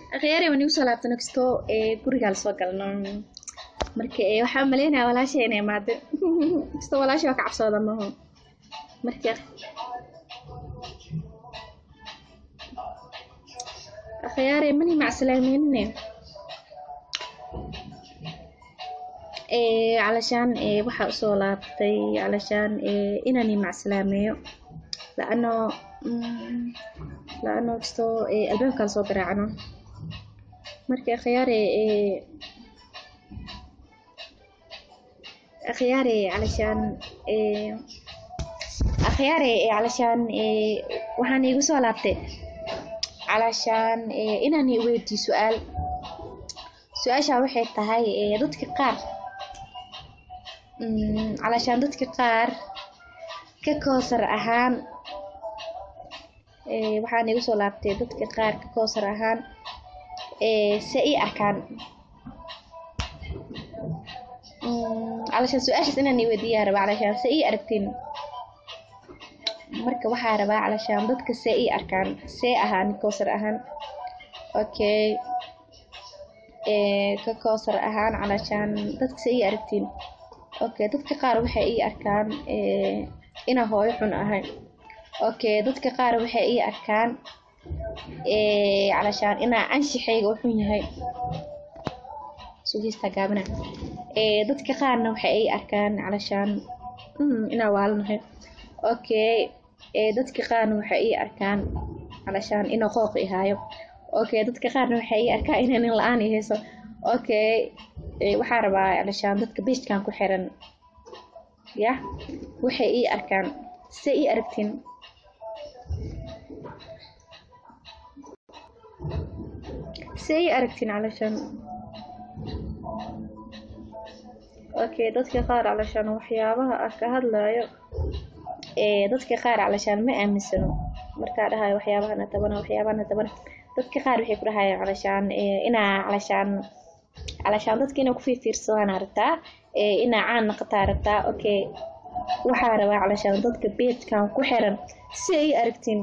akhyaari waan igu soo laabta nagsto ee gurigaa lasoo galno marka ee waxaa umaleynaya walaasha inay imaado kasto walaasha waa ka cabsooda maho marka akhyaari mani macsalaameynine ee calashaan ee waxaa usoo laabtay calashaan ee inaan macsalaameeyo laano laano kasto ee albaabka lasoo garaacno marka akhyaare ee akhyaare calashaan ee akhyaare ee calashaan ee waxaan iigu soo laabtay calashaan ee inaan i weydiiyo su-aal su-aasha waxay tahay ee dadka qaar calashaan dadka qaar ka koosar ahaan ee waxaan iigu soo laabtay dadka qaar ka koosar ahaan ee se ii arkaan calashaan su-aashaas inaan i weydiiyaa rabaa calashaan se ii aragtiin marka waxaa rabaa calashaan dadka see ii arkaan see ahaan koosar ahaan okay ee ka koosar ahaan calashaan dadka see ii aragtiin okay dadka qaar waxay ii arkaan ee inaa hooyo xun ahay okay dadka qaar waxay ii arkaan ee calashaan inaa anshixayga u xun yahay sugiista gaabana ee dadka qaarna waxay ii arkaan calashaan inaa waalanahay okay ee dadka qaarna waxay ii arkaan calashaan inaa qooq ihaayo okay dadka qaarna waxay ii arkaan inaa nin la-aan i hayso okay waxaa rabaa calashaan dadka beejkan ku xiran yah waxay ii arkaan se ii aragtiin se ii aragtiin calashaan okay dadka qaar calashaan waxyaabaha ah ka hadlayo ee dadka qaar calashaan ma aaminsano markaa dhahayo waxyaabahana tabana waxyaabahana tabana dadka qaar waxay ku dhahayaan calashaan inaa calashaan calashaan dadka inaa kufiirfiirsadaan rabtaa ee inaa caan naqataa rabtaa okay waxaa rabaa calashaan dadka beedkan ku xiran si ay aragtiin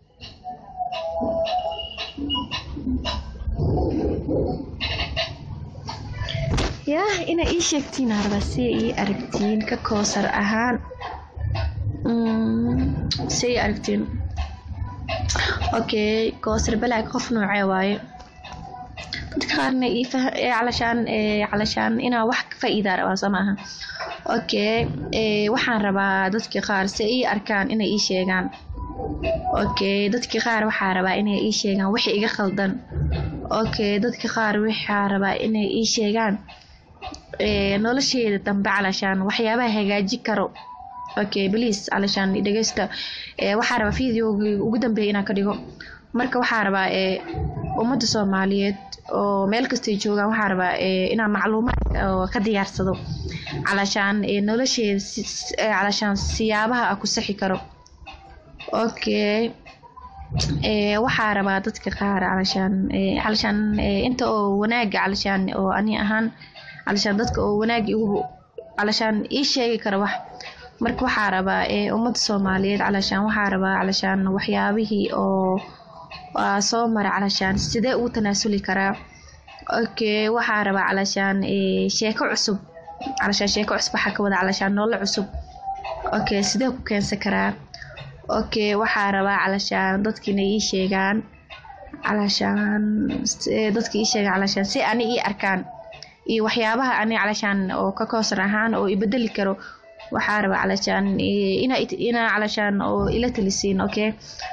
yah inaa ii sheegtiin rabaa si ii aragtiin ka koosar ahaan si ii aragtiin okay koosar balaag qof noocee waaye dadka qaarna calashaan calashaan inaa wax ka faa'iidaa rabaa soo maaha okay waxaan rabaa dadka qaar si ii arkaan inay ii sheegaan okay dadka qaar waxaa rabaa inay ii sheegaan wixii iga khaldan okay dadka qaar waxaa rabaa inay ii sheegaan nolosheeda dambe calashaan waxyaabaha hagaaji karo okay please calashaan dhegeysta waxaa rabaa videogii ugu dambeeya inaan ka dhigo marka waxaa rabaa ummadda soomaaliyeed oo meel kastay joogaan waxaa rabaa inaan macluumaad ka diyaarsado calashaan nolosheeda calashaan siyaabaha ku sixi karo okay waxaa rabaa dadka qaar calashaan calashaan inta oo wanaaga calashaan oo ani ahaan calashaan dadka oo wanaag igu calashaan ii sheegi kara wax marka waxaa rabaa ummadda soomaaliyeed calashaan waxaa rabaa calashaan waxyaabihii oo soo mara calashaan sidee ugu tanaasuli karaa okay waxaa rabaa calashaan sheeko cusub calashaan sheeko cusub waxaa ka wada calashaan nolol cusub okay sidee ku keensan karaa okay waxaa rabaa calashaan dadkiina ii sheegaan calashaan dadka ii sheegaan calashaan si ani ii arkaan iyo waxyaabaha ani calashaan oo ka koosar ahaan oo ibedeli karo waxaa rabaa calashaan inaa inaa calashaan oo ila talisiin okay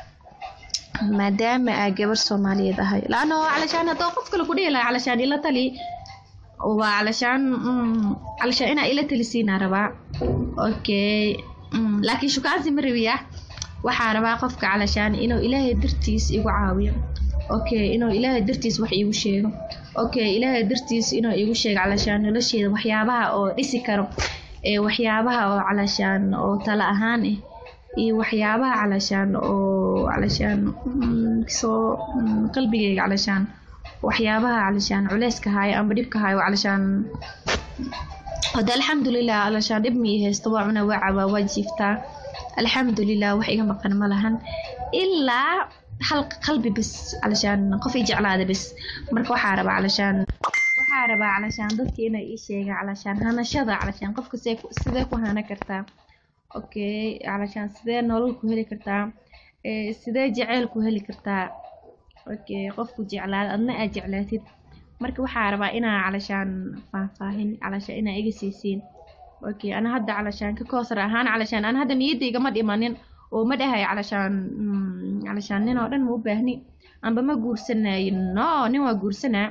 maadaama aa gabar soomaaliyeed ahay laano calashaan haddoo qof kale ku dhihi lahaa calashaan ila tali waa calashaan calashaan inaa ila talisiinaa rabaa okay laakiin shukaansi ma rabiya waxaa rabaa qofka calashaan inuu ilaahay dartiis igu caawiyo okay inuu ilaahay dartiis wax iigu sheego okay ilaahay dartiis inuu iigu sheego calashaan nolosheeda waxyaabaha oo dhisi karo ee waxyaabaha oo calashaan oo tala ahaan ah iyo waxyaabaha calashaan oo calashaan soo qalbigeyga calashaan waxyaabaha calashaan culeyska haayo amba dhibka haayo calashaan hada alxamdulilah calashaan dhib mii haysto waa cuna waa cabaa waa jiiftaa alxamdulilah wax iga maqan ma lahan ilaa hal qalbi bas calashaan qof ii jeclaada bas marka waxaa rabaa calashaan waxaa rabaa calashaan dadka inay ii sheegaan calashaan hanashada calashaan qofka see ku- sidee ku hana kartaa okay calashaan sidee nolol ku heli kartaa ee sidee jaceyl ku heli kartaa okay qofku jeclaada adna aad jeclaatid marka waxaa rabaa inaa calashaan faahfaahin calashaan inaa iga siisiin okay ana hadda calashaan ka koosar ahaan calashaan ana hadda niyadda igama dhimanin oo ma dhahay calashaan mm, calashaan nin oo dhan ma u baahni amba ma guursanayo no nin waa guursanaa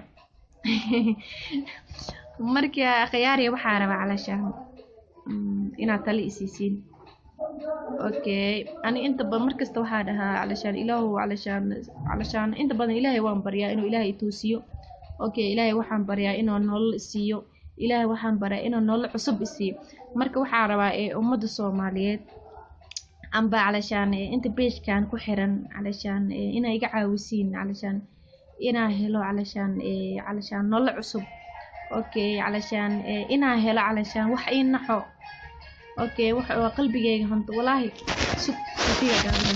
marka khiyaariya waxaa rabaa calashaan mm, inaad tali isiisiin okay ani inta badan markasta waxaa dhahaa calashaan ilaahu calashaan calashaan inta badan ilaahay waan baryaa inuu ilaahay i toosiyo okay ilaahay waxaan baryaa inuu nolol isiiyo ilaahay waxaan baryaa inuu nolol cusub isiiyo marka waxaa rabaa ee ummadda soomaaliyeed amba calashaan ee inta beejkan ku xiran calashaan ee inaa iga caawisiin calashaan inaa helo calashaan ee calashaan nolol cusub okay calashaan ee inaa helo calashaan wax ii naxo okay wax oo qalbigayga hanto walaahi sug sutiga gaaban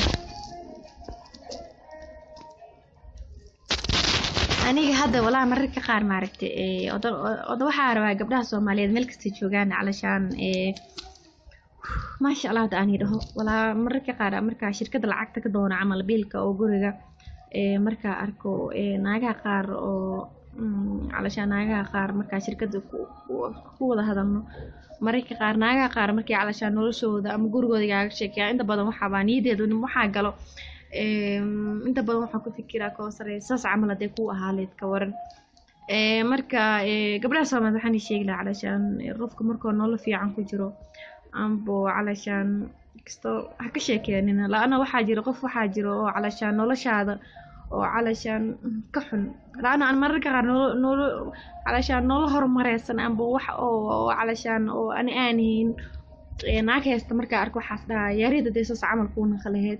aniga hadda walaa mararka qaar maaragtay ee oda oda waxaa rabaa gabdhaha soomaaliyeed meel kasta joogaan calashaan ee maasha allah hadda aan dhaho walaa mararka qaar markaa shirkadda lacagta ka doono camal biilka oo guriga ee markaa arko ee naagaha qaar oo mm, calashaan naagaha qaar markaa shirkadda ku ku- ku wada hadalno mararka qaar naagaha qaar markay calashaan noloshooda ama gurigooda igaaga sheekeyaa inta badan waxaabaa niyadeedu waxaa galo Em, inta badan waxaan ku fikiraa koo sare saas camal hadee ku ahaaleed ka waran Ee, marka ee, gabdhaha soomaaliyeed waxaan ii sheegi lahaa calashaan ee, qofka markuu nolol fiican ku jiro ambo calashaan kasto ha ka sheekeenina la-ana waxaa jira qof waxaa jiro oo calashaan noloshaada oo calashaan ka xun la-ana aan mararka qaar nolo nolo calashaan nolol horumareysan amba wax oo oo calashaan oo ani aan hayn ee, naag haysta markaa arko waxaas dhahaa yaarida dee saas camal kuu naqalaheed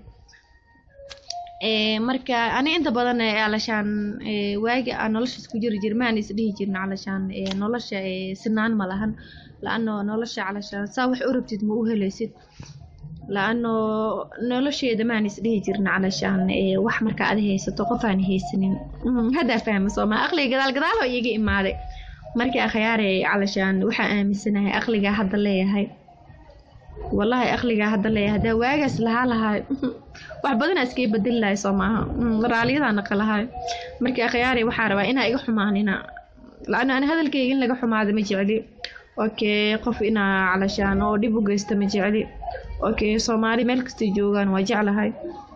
Ee, marka ani inta badan ee, calashaan ee, waagi aan noloshaas ku jiri jir maan is dhihi jirin calashaan ee, nolosha ee, sinaan ma lahan la-ano nolosha calashaan saa wax u rabtid ma u helaysid la-ano nolosheeda maan is dhihi jirin calashaan ee, wax marka aad haysato qof aan haysanin Mm, haddaa fahma sooma aqliga gadaal gadaal oo iiga imaaday markii akhyaare calashaan waxaa aaminsanahay aqligaa hadda leeyahay wallahi aqligaa hadda leeyahay haddaa waagaas lahaa lahaa wax badanaa iskaga bedeli lahay soo maaha Mm, raaliyadaa naqa lahay markii akhyaari waxaa rabaa inaa iga xumaanina la-ana ani hadalkayga in laga xumaado ma jecli okay qof inaa calashaan oo dhib u geysta ma jecli okay soomaali meel kastay joogaan waa jeclahay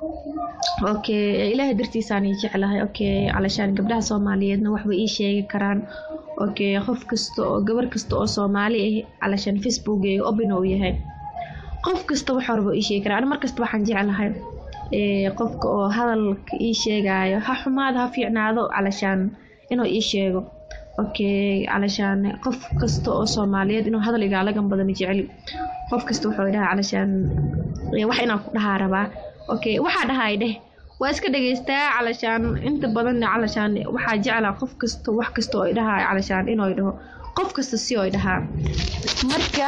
okay ilaahay dartiisaan ii jeclahay okay calashaan gabdhaha soomaaliyeedna waxbay ii sheegi karaan okay qof kasta oo gabar kasta oo soomaali ah calashaan facebook ee open uu yahay qof kasta wax horba ii sheegi karaa ani markasta waxaan jeclahay ee qofka oo hadalka ii sheegaayo ha xumaado ha fiicnaado calashaan inuu ii sheego okay calashaan qof kasta oo soomaaliyeed inuu hadal igaala gambado ma jecli qof kasta wuxuu dhahaa calashaan ee, wax inaan ku dhahaa rabaa okay waxaa dhahay dheh waa iska dhegeystaa calashaan inta badan calashaan waxaa jeclaa qof kasta wax kasta oo dhahaa calashaan inuu dhaho qof kasta si oo dhahaa marka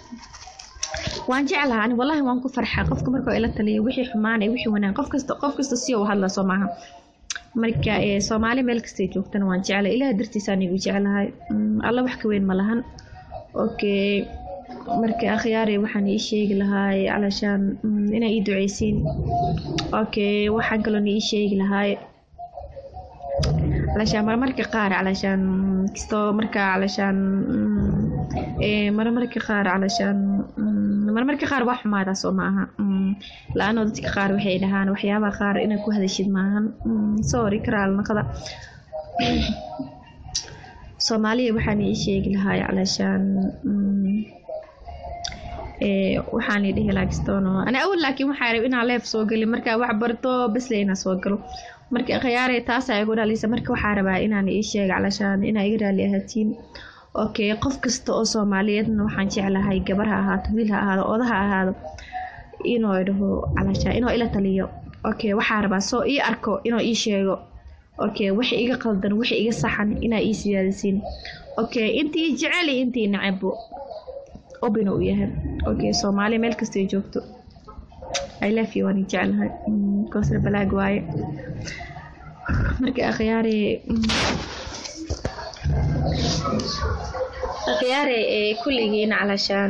waan jeclaha ani wallahi waan ku farxaa qofka marka ila taliya wixii xumaanay wixii wanaag qof kasta qof kasta si uu hadla soo maaha marka ee soomaali meel kastay joogtana waan jeclay ilaah dartiisaan igu jeclahay Mm, alla wax ka weyn ma lahan okay marka akhyaari waxaan ii sheegi lahaay calashaan mm, inaa ii duceysiin okay waxaan kaloona ii sheegi lahaay calashaan marmarka qaar calashaan kastoo marka calashaan mm, ee marmarka qaar calashaan mm, marmarka qaar waa xumaadaa soo maaha Mm, la-ano dadka qaar waxay dhahaan waxyaabaha qaar inaad ku hadashid maahan Mm, sorry karaal naqda soomaaliya waxaan ii sheegi lahaay calashaan mm, ee waxaan dhihi lahaa kistono ana awal laakiin waxaa rab inaa leef soo gelin markaa wax barto basle inaa soo galo marka khiyaare taasaa igu dhalisa marka waxaa rabaa inaan ii sheega calashaan inaa iga raali ahaatiin okay qof kasta oo soomaaliyeedna waxaan jeclahay gabar ha ahaato wiil ha ahaado oda ha ahaado inuu dhaho calashaan inuu ila taliyo okay waxaa rabaa soo ii arko inuu ii sheego okay wixii iga qaldan wixii iga saxan inaa ii siyaadisiin okay intii jecel iyo intii necebo obina uu yahay okay soomaali meel kastay joogto i love you waan jeclahay koosar balaag waaye marka akhyaare akhyaare kulligiin calashaan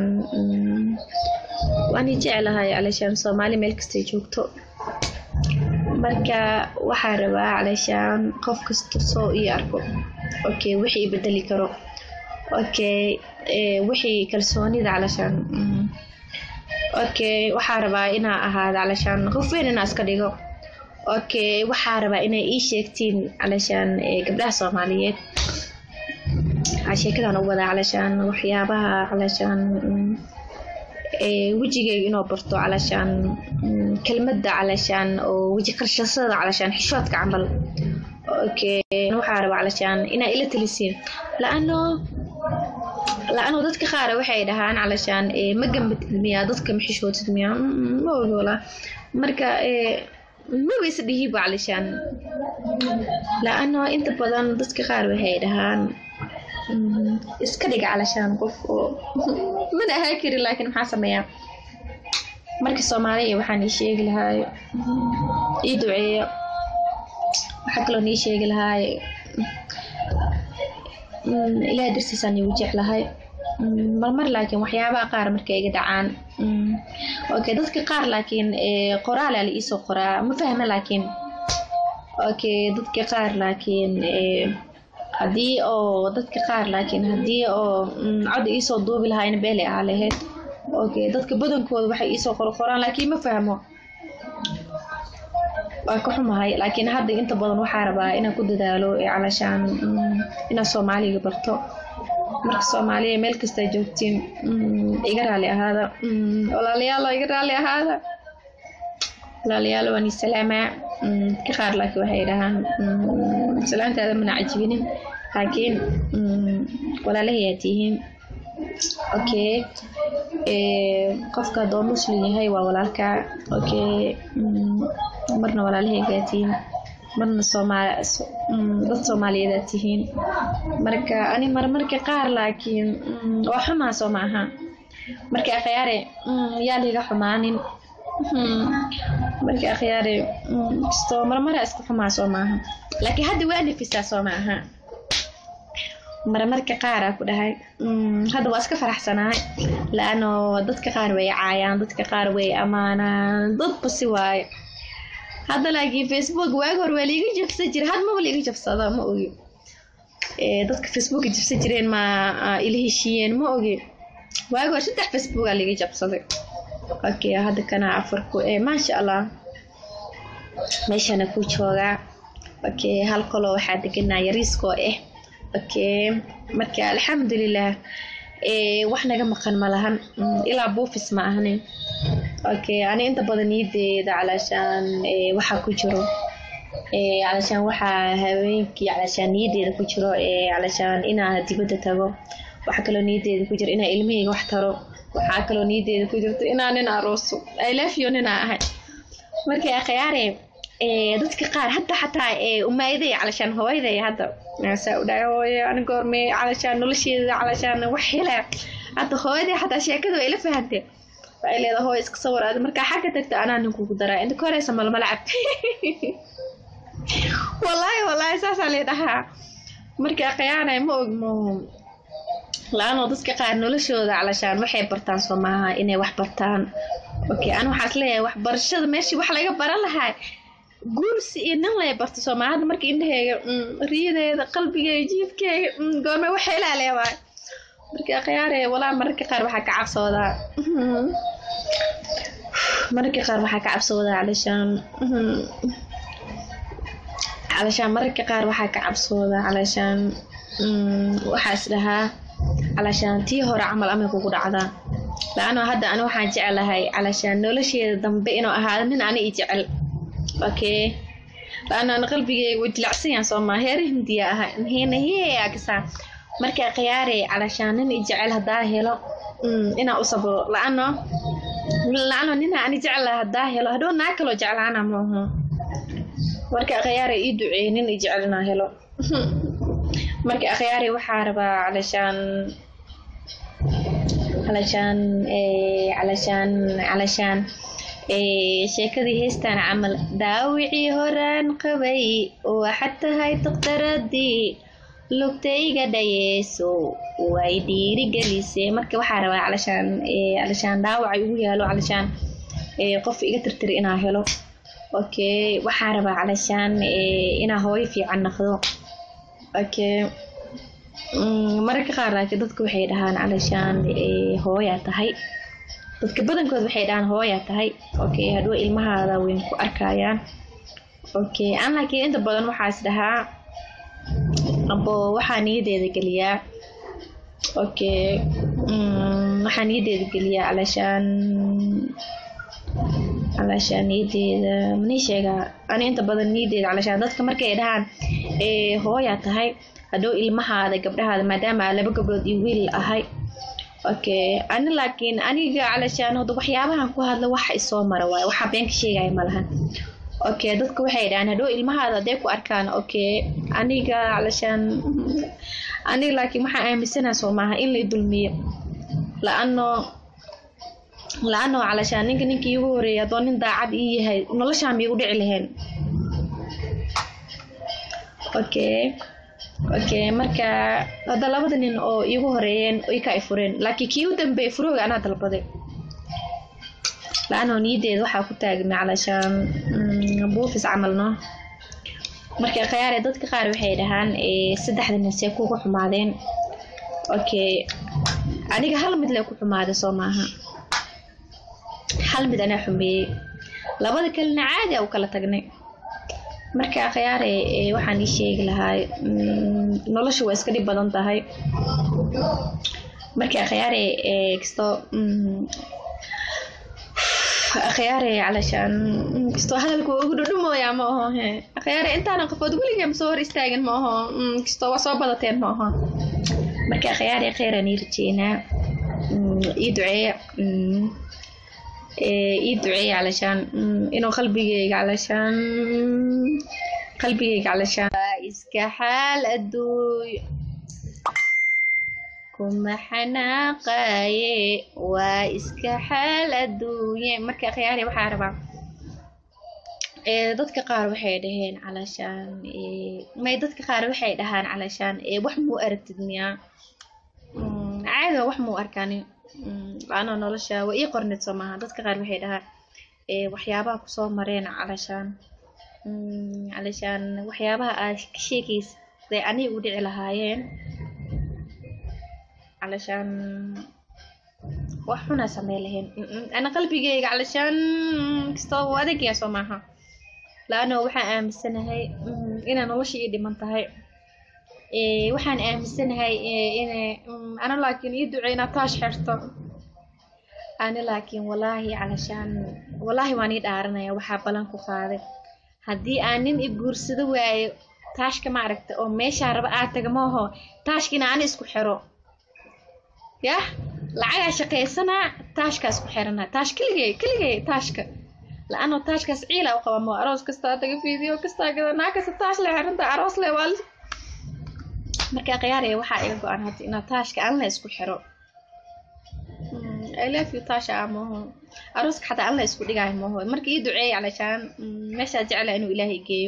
waan jeclahay calashaan soomaali meel kastay joogto marka waxaa rabaa calashaan qof kasta soo ii arko okay wixii bedeli karo okay wixii kalsoonida calashaan okay waxaa rabaa inaa ahaada calashaan qof weyn inaa iska dhigo okay waxaa rabaa inay ii sheegtiin calashaan gabdhaha soomaaliyeed sheekadan u wadaa calashaan waxyaabaha calashaan wejigeyga inoo barto calashaan kelmadda calashaan oo weji qarshasada calashaan xishoodka camal okay waxaa rabaa calashaan inaa ila talisiin la-ano la-ano dadka qaar waxay dhahaan calashaan ma gambatid miyaa dadka ma xishootid miyaa ma ogoola marka maba is dhihiba calashaan la-ano inta badan dadka qaar waxay dhahaan iska dhiga calashaan qof oo mana ahaa karin laakiin maxaa sameeyaa marka soomaaliya waxaan ii sheegi lahaay ii duceeyo waxaa kaloo nii sheegi lahaay ilaah darsiisaan igu jeclahay marmar laakiin waxyaabaha qaar markay iga dhacaan okay dadka qaar laakiin qoraalaa la iisoo qoraa ma fahma laakiin okay dadka qaar laakiin haddii oo dadka qaar laakiin haddii oo cod iisoo duubi lahaayna beelay ahaa lahayd okay dadka badankooda waxay iisoo qorqoraan laakiin ma fahmo waa ka xumahay laakiin hadda inta badan waxaa rabaa inaan ku dadaalo calashaan inaan soomaaliga barto marka soomaaliya meel kasta joogtiin iga raali ahaada walaalayaalo iga raali ahaada walaalayaal waan isalaamaa dadka qaar laakiin waxay dhahaan salaantaada mana cajibinin laakiin walaalahayaa tihiin okay qofka haddoo muslim yahay waa walaalka okay marna walaalahaygaa tihiin marna soomaali dad soomaaliyeedaa tihiin marka ani marmarka qaar laakiin waa xumaa soo ma aha marka akhyaare yaa liga xumaanin marka akhyaare kastoo marmara iska xumaa soo maaha laakiin hadda waa nafisaa soo ma aha marmarka qaaraa ku dhahay hadda waa iska faraxsanahay laano dadka qaar way caayaan dadka qaar way ammaanaan dadba si waaye hadda laakiin facebook waagi hor waa liiga jabsan jira had maba liiga jabsada ma ogi dadka facebooka jabsan jireen ma ila heshiiyeen ma ogi waagi hor saddex facebooka liiga jabsaday okay hadda kana afarku maasha allah meeshana ku joogaa okay hal qoloo waxaa deganaa yariiskoo ah okay marka alxamdulilah wax naga maqan ma lahan ilaa buufis ma ahnin okay ani inta badan niyadeeda calashaan waxaa ku jiro calashaan waxaa haweenkii calashaan niyadeeda ku jiro calashaan inaa dibadda tago waxaa kaloo niyadeeda ku jiro inaa ilmahayga wax taro waxaa kaloo niyadeeda ku jirto inaa nin arooso ilafyo ninaa ahay marka akhyaare dadka qaar hadda xataa umaayaday calashaan hooyaday hadda saa u dhahay hooyo ani goorme calashaan nolosheeda calashaan wax helaa hadda hooyaday xataa sheekada way la fahantee waxay leedahay hooyo iska sawir aad markaa xagga tagta anaa ninkugu daraa inta ka horeysa malmala cab wallaahi wallaahi saasaa lee dhahaa marka akhyaanay ma ogmo la-aanoo dadka qaar noloshooda calashaan waxay bartaan soo maaha inay wax bartaan okay ani waxaas leeyahay waxbarashada meeshii wax laga baran lahaa guursi iyo nin lay barto soomaa hadda marka indhaheyga riyadeeda qalbigeyga jiifkeyga goorme wax helaa leewaay marka akhyaare walaa mararka qaar waxaa ka cabsoodaa mararka qaar waxaa ka cabsoodaa calashaan calashaan mararka qaar waxaa ka cabsoodaa calashaan waxaas dhahaa calashaan tii hore camal amay kugu dhacdaa la-ano hadda ani waxaan jeclahay calashaan nolosheeda dambe inuu ahaado nin ani i jecel okay la-ano ani qalbigeyga way dilacsanyaan soomaa heer hindiya aha hena heeagisaa markaa khiyaare calashaan nin i jecel haddaa helo inaa u sabro la-ano la-ano nina ani jeclaha haddaa helo hadhow naa kaloo jeclaana maaho marka akhyaare ii duceeye nin i jecel inaa helo marka akhyaare waxaa rabaa calashaan calashaan calashaan calashaan sheekadii heestaan camal daawicii horaan qabay waxaad tahay daktaradii lugtayga dhayeeso way dhiirigelisee marka waxaa rabaa calashaan calashaan dhaawacay ugu yaalo calashaan qof iga tirtiri inaa helo okay waxaa rabaa calashaan inaa hooyo fiican naqdo okay mararka qaar laakiin dadka waxay dhahaan calashaan hooyaa tahay dadka badankood waxay dhahaan hooyaa tahay okay hadhow ilmahaada weyn ku arkayaan okay an laakiin inta badan waxaas dhahaa abo waxaa niyadeeda geliyaa okay waxaa niyadeeda geliyaa calashaan calashaan niyadeeda manii sheegaa ani inta badan niyadeeda calashaan dadka markay dhahaan hooyaa tahay hadhow ilmahaada gabdhahaada maadaama aa laba gabdhood iyo wiil ahay okay ani laakiin aniga calashaan hadda waxyaabahan ku hadla waxa isoo mara waayo waxaa been ka sheegaya malahan okay dadka waxay dhahaan hadhow ilmahaada hadday ku arkaan okay aniga calashaan aniga laakiin waxaa aaminsanaha soo maaha in la dulmiyo la-ano la-ano calashaan ninka ninkii iigu horeeyay haddoo nin daacad ii yahay noloshaan miigu dhici lahayn okay okay marka hadda labada nin oo iigu horeeyeen ay ka ifureen laakiin kii u dambeeyay furooga anaa dalbaday la-anoo niyadeeda waxaa ku taagna calashaan buufis camalno marka khayaare dadka qaar waxay dhahaan saddexda nin see kuga xumaadeen okay aniga hal mid lee ku xumaaday soo maaha hal mid anaa xumeeyey labada kalena caadi a u kala tagnay marka akhyaare waxaan ii sheegi lahaa nolosha waa iska dhib badan tahay marka akhyaare kastoo akhyaare calashaan kastoo hadalka waa ugu dhudhumooyaa ma aho he akhyaare intaana qofood weligee ma soo hor istaagin ma aho kastoo waa soo badateen ma aho marka akhyaare kheyran ii rajeynaa ii duceeya ii duceeya calashaan inuu qalbigeyga calashaan qalbigeyga calashaan iska xaal adduuy kuma xanaaqaye waa iska xaal adduunye marka khiyaari waxaa rabaa dadka qaar waxay dhaheen calashaan may dadka qaar waxay dhahaan calashaan wax muu aragtid miyaa caadiga wax muu arkani laana nolosha waa ii qorneed soo maaha dadka qaar waxay dhahaa waxyaabaha kusoo mareen calashaan calashaan waxyaabaha aad ka sheegaysa day aniga u dhici lahaayeen calashaan wax xunaa samey lahayn ana qalbigeyga calashaan kastoo u adagyaa soo maaha laano waxaan aaminsanahay inay nolosha ii dhiman tahay waxaan aaminsanahay inay ana laakiin ii ducey inaad taash xirto ani laakiin walaahi calashaan walaahi waan ii dhaaranaya waxaa balan ku qaaday haddii aan nin i guursado waayo taashka ma aragta oo meeshaa raba aad taga maaho taashkiina ani isku xiro yah lacagaa shaqaysanaa taashkaas ku xirana taash keligey keligey taashka la-anoo taashkaas ciila u qaba moo aroos kastaa taga fiidiyo kastaa gada naa kasta taash le xiranta aroos le waa markaa khiyaaraya waxaa iga go-an hadda inaa taashka aan la isku xiro I love you taasha ah mooho arooska xataa aan la isku dhigaayo mooho marka ii duceeya calashaan meeshaa jecla inuu ilaahay geeyo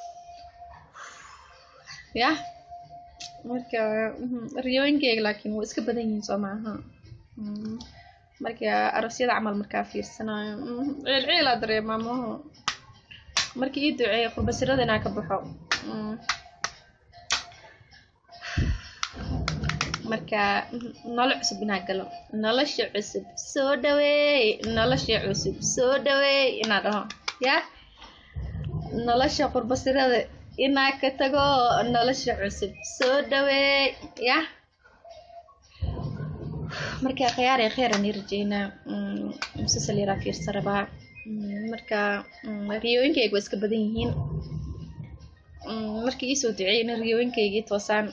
yah marka riyooyinkeyga laakiin waa iska badan yihiin soo maaha marka aroosyada camal markaa fiirsanayo ciil ciilaa dareemaa mooho marka ii duceeya qurbasirada inaa ka baxo marka nolol cusub inaa galo nolosha cusub soo dhaweey nolosha cusub soo dhaweey inaa dhaho yah nolosha qurbasirada inaa ka tago nolosha cusub soo dhaweey yah marka khiyaare kheyran ii rajeynaa musasal yaraa fiirsa rabaa marka riyooyinkayga waa iska badan yihiin markii iisoo duceeyna riyooyinkaygii toosaan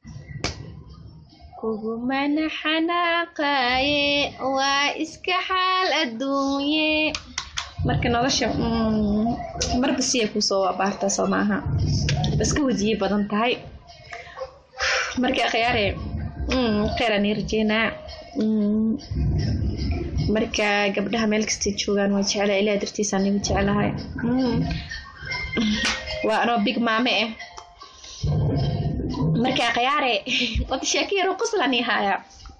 kugumana xanaaqaye waa iska xaal adduunye marka nolosha marba siya kusoo abaarta soo maaha iska wajiye badan tahay marka khiyaare kheyran ii rajeynaa marka gabdhaha meel kastay joogaan waa jeclaa ilaa dartiisaan niga jeclahay waa anoo big maame ah marka khiyaare wada sheeko yaroo qoslan ii haayaa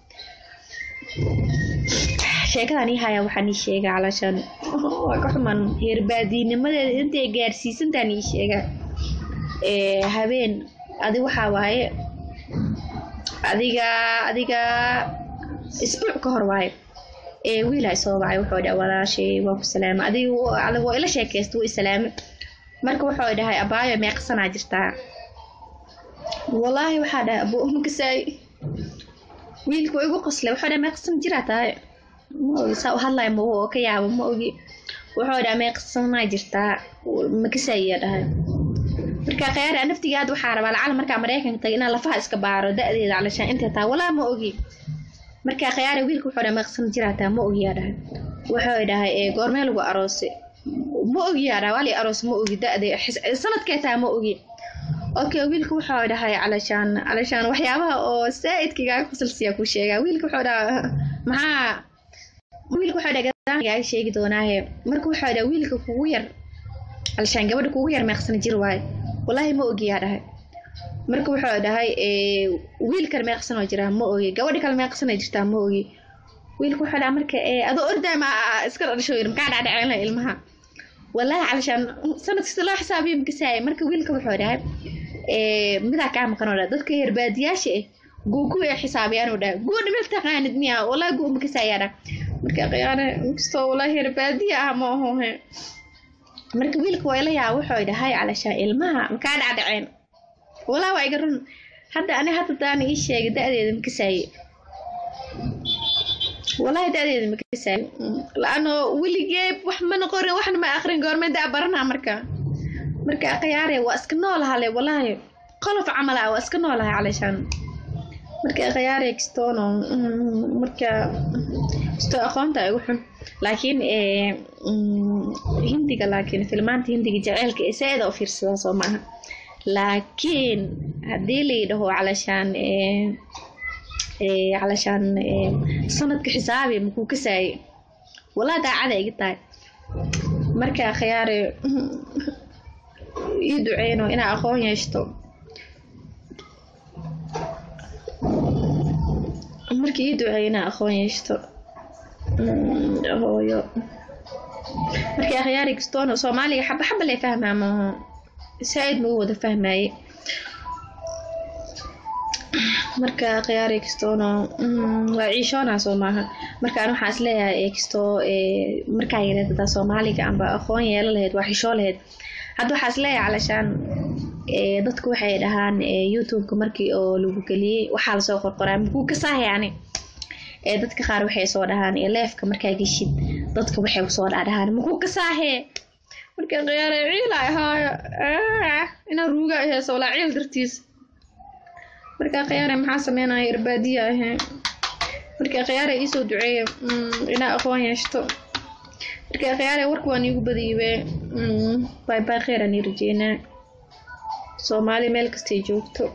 sheekadan ii haayaa waxaan ii sheegaa calashaan waa ka xuman heerbaadiinimadeeda intay gaarsiisantaan ii sheegaa habeen adi waxaa waaye adiga adiga isbuuc ka hor waaye wiil ay soo wacay wuxuu dhaha walaashay waa ku salaamay adiga waa ila sheekaysta wuu isalaamay marka wuxuu dhahay abaayo meeqsanaa jirtaa wallaahi waxaa dhahay abu umkasaay wiilka waa igu qoslay wuxuu dhahay meeqsan jiraa tahay ma ogi saa u hadlaya ma oo ka yaabo ma ogi wuxuu dhahay meeqsanaa jirtaa makasaayiya dhahay marka khiyaari a naftigaad waxaa rabaa lacal markaa maraykanka tagay inaan lafaha iska baaro da-deeda calashaan intay tahay walaa ma ogi marka khiyaari wiilka wuxuu dhahay meeqsan jiraa tahay ma ogiyaa dhahay wuxuu dhahay goormee lagu aroosay ma ogiyaa dhahay wali aroos ma ogi da-de sanadkee tahay ma ogi okay wiilka wuxuu dhahay calashaan calashaan waxyaabaha oo saa-idkigaaga fasalsiya ku sheegaa wiilka wuxuu dhaha maxaa wiilka wuxuu dhahay gaaga sheegi doonaahe marka wuxuu dhahay wiilka kugu yar calashaan gabadha kugu yar meeqsana jir waaye wallaahi ma ogiyaa dhahay marka wuxuu dhahay wiilkan meeqsanoo jiraa ma ogi gabadha kale meeqsanay jirtaa ma ogi wiilka wuxuu dhahay marka adoo ordaay ma iska dhasho yir makaa dhacdhaceyna ilmaha wallaahi calashaan sanad kasta loo xisaabiyo makasaaya marka wiilka wuxuu dhahay midaa kaa maqanoo dhaha dadka herbaadiyaasha ah guu kuwa ay xisaabiyaanuu dhaha guuna meel taqaanid miya wallaahi guu makasaayaa dhaha marka khiyaane inkastoo wallaahi herbaadiya ah ma ahohe marka wiilka waa ila yaa wuxuu dhahay calashaan ilmaha makaa dhacdhaceen walaa waa iga run hadda ani hadda daana ii sheegay da-deeda makasaaye wallaahi da-deeda makasaaye la-ano weligeeb wax mana qorin waxna ma akrin goormee da baranaa marka marka khiyaare waa iska noolahale wallaahi qolof camal ah waa iska noolahay calashaan marka khiyaare kastoono marka kastoo aqoonta igu xun laakiin hindiga laakiin filmaanta hindiga jaceylka ee saa-ida u fiirsadaa soo maaha laakiin haddii layidhaho calashaan calashaan sanadka xisaabi makuu kasaaye walaa daacada iga tahay marka khiyaare ii duceyno inaa aqoon yeeshto marka ii duceeyo inaa aqoon yeeshto hooyo marka akhyaari kastoona soomaaliga xaba xaba lee fahmaa maaho saa-id magu wada fahmaaye marka khiyaari kastoona waa ciishoonaa soo maaha markaan waxaa is leeyahay kastoo markaa yareed hadaa soomaaliga amba aqoon yeelo lahayd waa xishoo lahayd hadda waxaa is leeyahay calashaan dadku waxay dhahaan youtubeka markii oo lagu geliyey waxaa lasoo qorqoraa makuu kasaaha yani dadka qaar waxay soo dhahaan leefka markaa geshid dadka waxay soo dhaadhahaan makuu kasaahee marka khiyaare ciila ahaayo inaa ruuga aheyso walaa ciil dartiis marka khiyaare maxaa sameynaya irbaadiya ahee marka khiyaare iisoo duceeya inaa aqoon yeeshto marka khiyaare warka waan iigu badiibe bay bay kheyran ii rajeynaa soomaali meel kastay joogto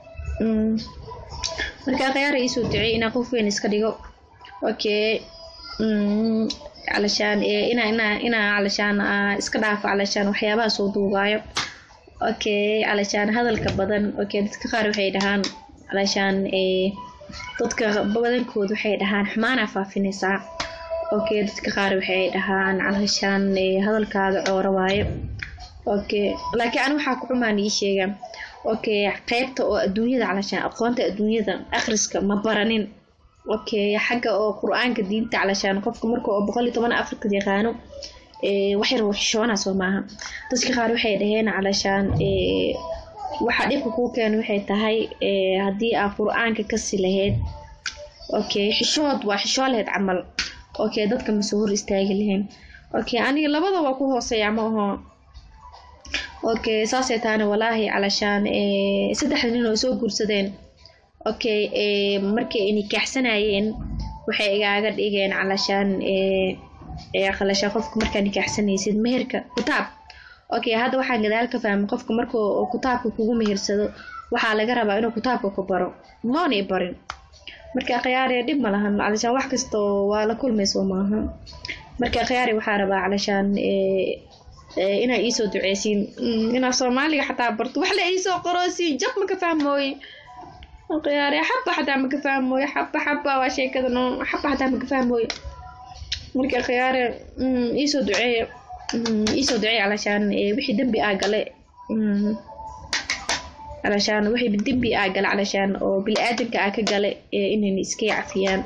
marka khiyaare iisoo duceey inaa qof weyn iska dhigo okay calashaan inaa inaa inaa calashaan iska dhaafo calashaan waxyaabaha soo duugaayo okay calashaan hadalka badan okay dadka qaar waxay dhahaan calashaan dadka badankood waxay dhahaan xumaanaa faafinaysaa okay dadka qaar waxay dhahaan calashaan hadalkaaga cooro waayo okay laakiin ani waxaa ku xumaan ii sheega okay qeybta oo adduunyada calashaan aqoonta adduunyada akhriska ma baranin okay xagga oo qur-aanka diinta calashaan qofka marka oo boqol iyo toban afrika yaqaano waxyar xishoona soo maaha dadka qaar waxay dhaheen calashaan waxaa dhibka kuu keena waxay tahay haddii aa qur-aanka kasi lahayd okay xishood waa xishoo lahayd camal okay dadka masoo hor istaagi lahayn okay aniga labada waa ku hooseeya ma aho okay saasay tahana walaahi calashaan saddexda nin oo soo guursadeen okay markay nikaaxsanayeen waxay igaaga dhigeen calashaan calashaan qofka markaa nikaaxsanaysid meherka kutaab okay hadda waxaan gadaal ka fahmay qofka marka kutaabka kugu mehersado waxaa laga rabaa inuu kutaabka ku baro moona i barin marka khiyaari dhib ma lahan calashaan wax kastoo waa la kulmayso maaha marka khiyaari waxaa rabaa calashaan inaa iisoo duceysiin inaa soomaaliga xataa barto wax la iisoo qorosiin jab maka fahmooye khiyaari xaba xataa maka fahmooye xaba xaba waa sheekada no xaba xataa maka fahmooye marka khiyaari iisoo duceeya iisoo duceeya calashaan wixii dembi aa gale calashaan wixii dembi aa gale calashaan oo bili-aadanka aa ka gale inayna iska cafiyaan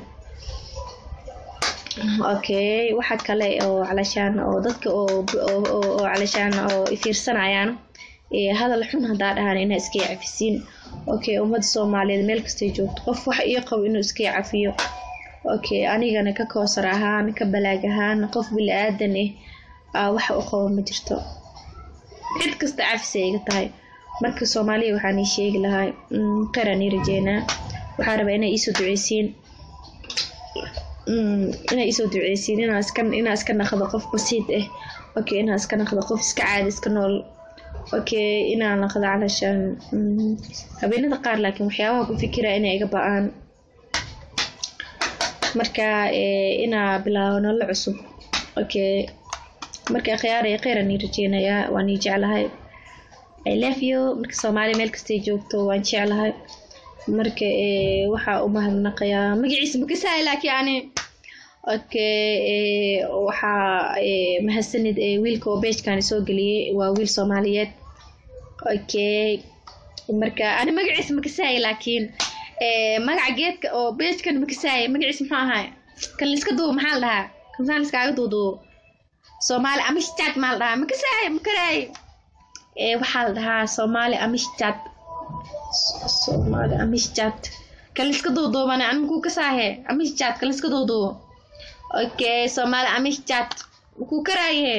okay waxa kale oo calashaan oo dadka oo calashaan oo ifiirsanayaan hadal xun haddaa dhahaan inaa iska cafisiin okay ummadda soomaaliyeed meel kastay joogto qof wax ii qabo inuu iska cafiyo okay anigana ka koosar ahaan ka balaag ahaan qof bili-aadan ah waxa u qabo ma jirto cid kasta cafisay iga tahay marka soomaaliya waxaan ii sheegi lahaa qeyraan ii rajeynaa waxaa rabaa inaa iisoo duceysiin inaa iisoo duceysiin inaa iska inaa iska naqdo qof basiid ah okay inaa iska naqdo qof iska caadi iska nool okay inaa naqdo calashaan habeenada qaar laakiin waxyaabaha ku fikira inay iga ba-aan marka inaa bilaabo nolol cusub okay marka khiyaaraya kheyran ii rajeynayaa waan ii jeclahay i love you marka soomaaliya meel kastay joogto waan jeclahay marka waxaa u mahadnaqayaa magaciisa makasahay laakiin ani okay waxaa mahadsanid wiilka oo beejkan soo geliyey waa wiil soomaaliyeed okay marka ani magaciisa makasahay laakiin magaca geedka oo beejkan makasahay magaciisa muxuu ahay kan liska duubo maxaa la dhahaa kansaan liskaaga duuduubo soomaali amishjad maa la dhahaa makasahay makaraay waxaa la dhahaa soomaali amishjad soomaali amishjad kan liska duuduubane ani makuu kasaahe amishjad kan liska duuduubo okay soomaali amishjad makuu karaayahe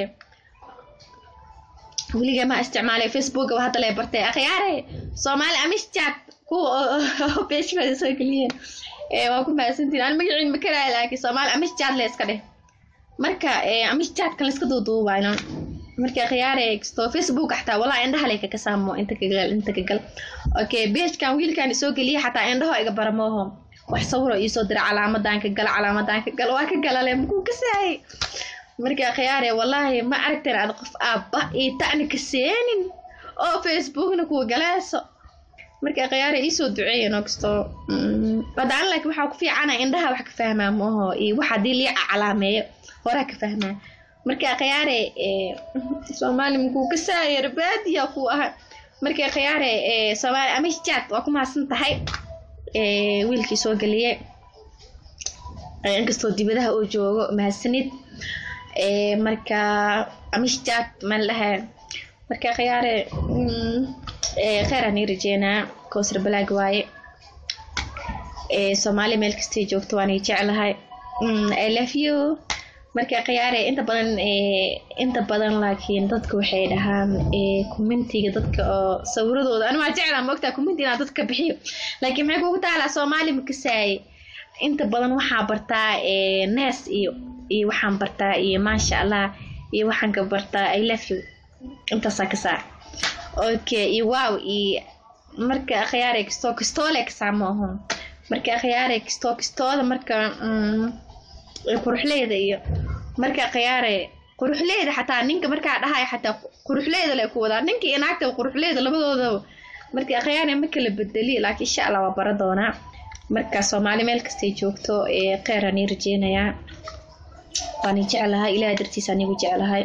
weliga ma isticmaalay facebooka waa hadda lee bartay akhyaare soomaali amishjad kuwa beeshkooda soo geliyeen waa ku mahadsantiin ani magaciin ma karaaya laakiin soomaali amishjad le iska dheh marka amishjad kan liska duuduubayno marka khiyaare kasto facebook xataa walaa indhaha lay kaka saamo inta kagal inta kagal okay beejkan wiilkan soo geliya xataa indhaho iga baramooho wax sawiro iisoo dira calaamadan ka gal calaamadan ka gal waa ka galale makuu kasaayay marka khiyaare wallaahi ma aragteen ad qof aabba iyo tacni ka seenin oo facebookna kuwa galeeso marka khiyaare iisoo duceeya noo kasto badaan laakiin waxaa ku fiicana indhaha wax ka fahmaa mooho iyo wax haddii liica calaameeyo horaa ka fahmaa marka khiyaare soomaali makuu ka saayar baadiya kuu aha marka khiyaare soomaali amishjad waa ku mahadsan tahay wiilkii soo geliye inkastoo dibadaha uu joogo mahadsanid marka amishjad maan dhaha marka khiyaare kheyraan ii rajeynaa koosar balaag waaye soomaali meel kastay joogto waan ii jeclahay i love you marka khiyaare inta badan inta badan laakiin dadka waxay dhahaan commentiga dadka oo sawiradooda ani waa jeclaa moogtaa commenti inaa dadka bixiyo laakiin maxay kugu taalaa soomaali makasaaye inta badan waxaa bartaa nees iyo iyo waxaan bartaa iyo maasha allah iyo waxaan ka bartaa i love you intaasaa ka saar okay iyo wow iyo marka khiyaare kastoo kastoole kasaa maaho marka khiyaare kastoo kastooda marka quruxleyda iyo marka khiyaare quruxleyda xataa ninka markaa dhahayo xataa quruxleyda le ku wadaa ninka iyo naagta quruxleyda labadoodaba marka khiyaare ma kala bedeli laakiin insha allah waa bara doonaa marka soomaali meel kastay joogto kheyran ii rajeynayaa waani jeclahay ilaah dartiisa anigu jeclahay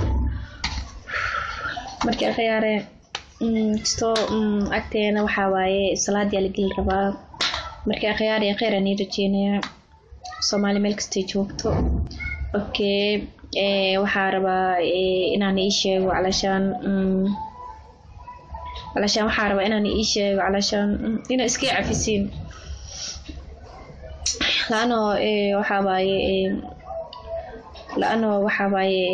marka khiyaare kastoo agteena waxaa waaye salaadii la geli rabaa marka khiyaare kheyran ii rajeynayaa soomaali meel kastay joogto okay waxaa rabaa inaan ii sheego calashaan calashaan waxaa rabaa inaan ii sheego calashaan inaa iska cafisiin laano waxaa waaye laano waxaa waaye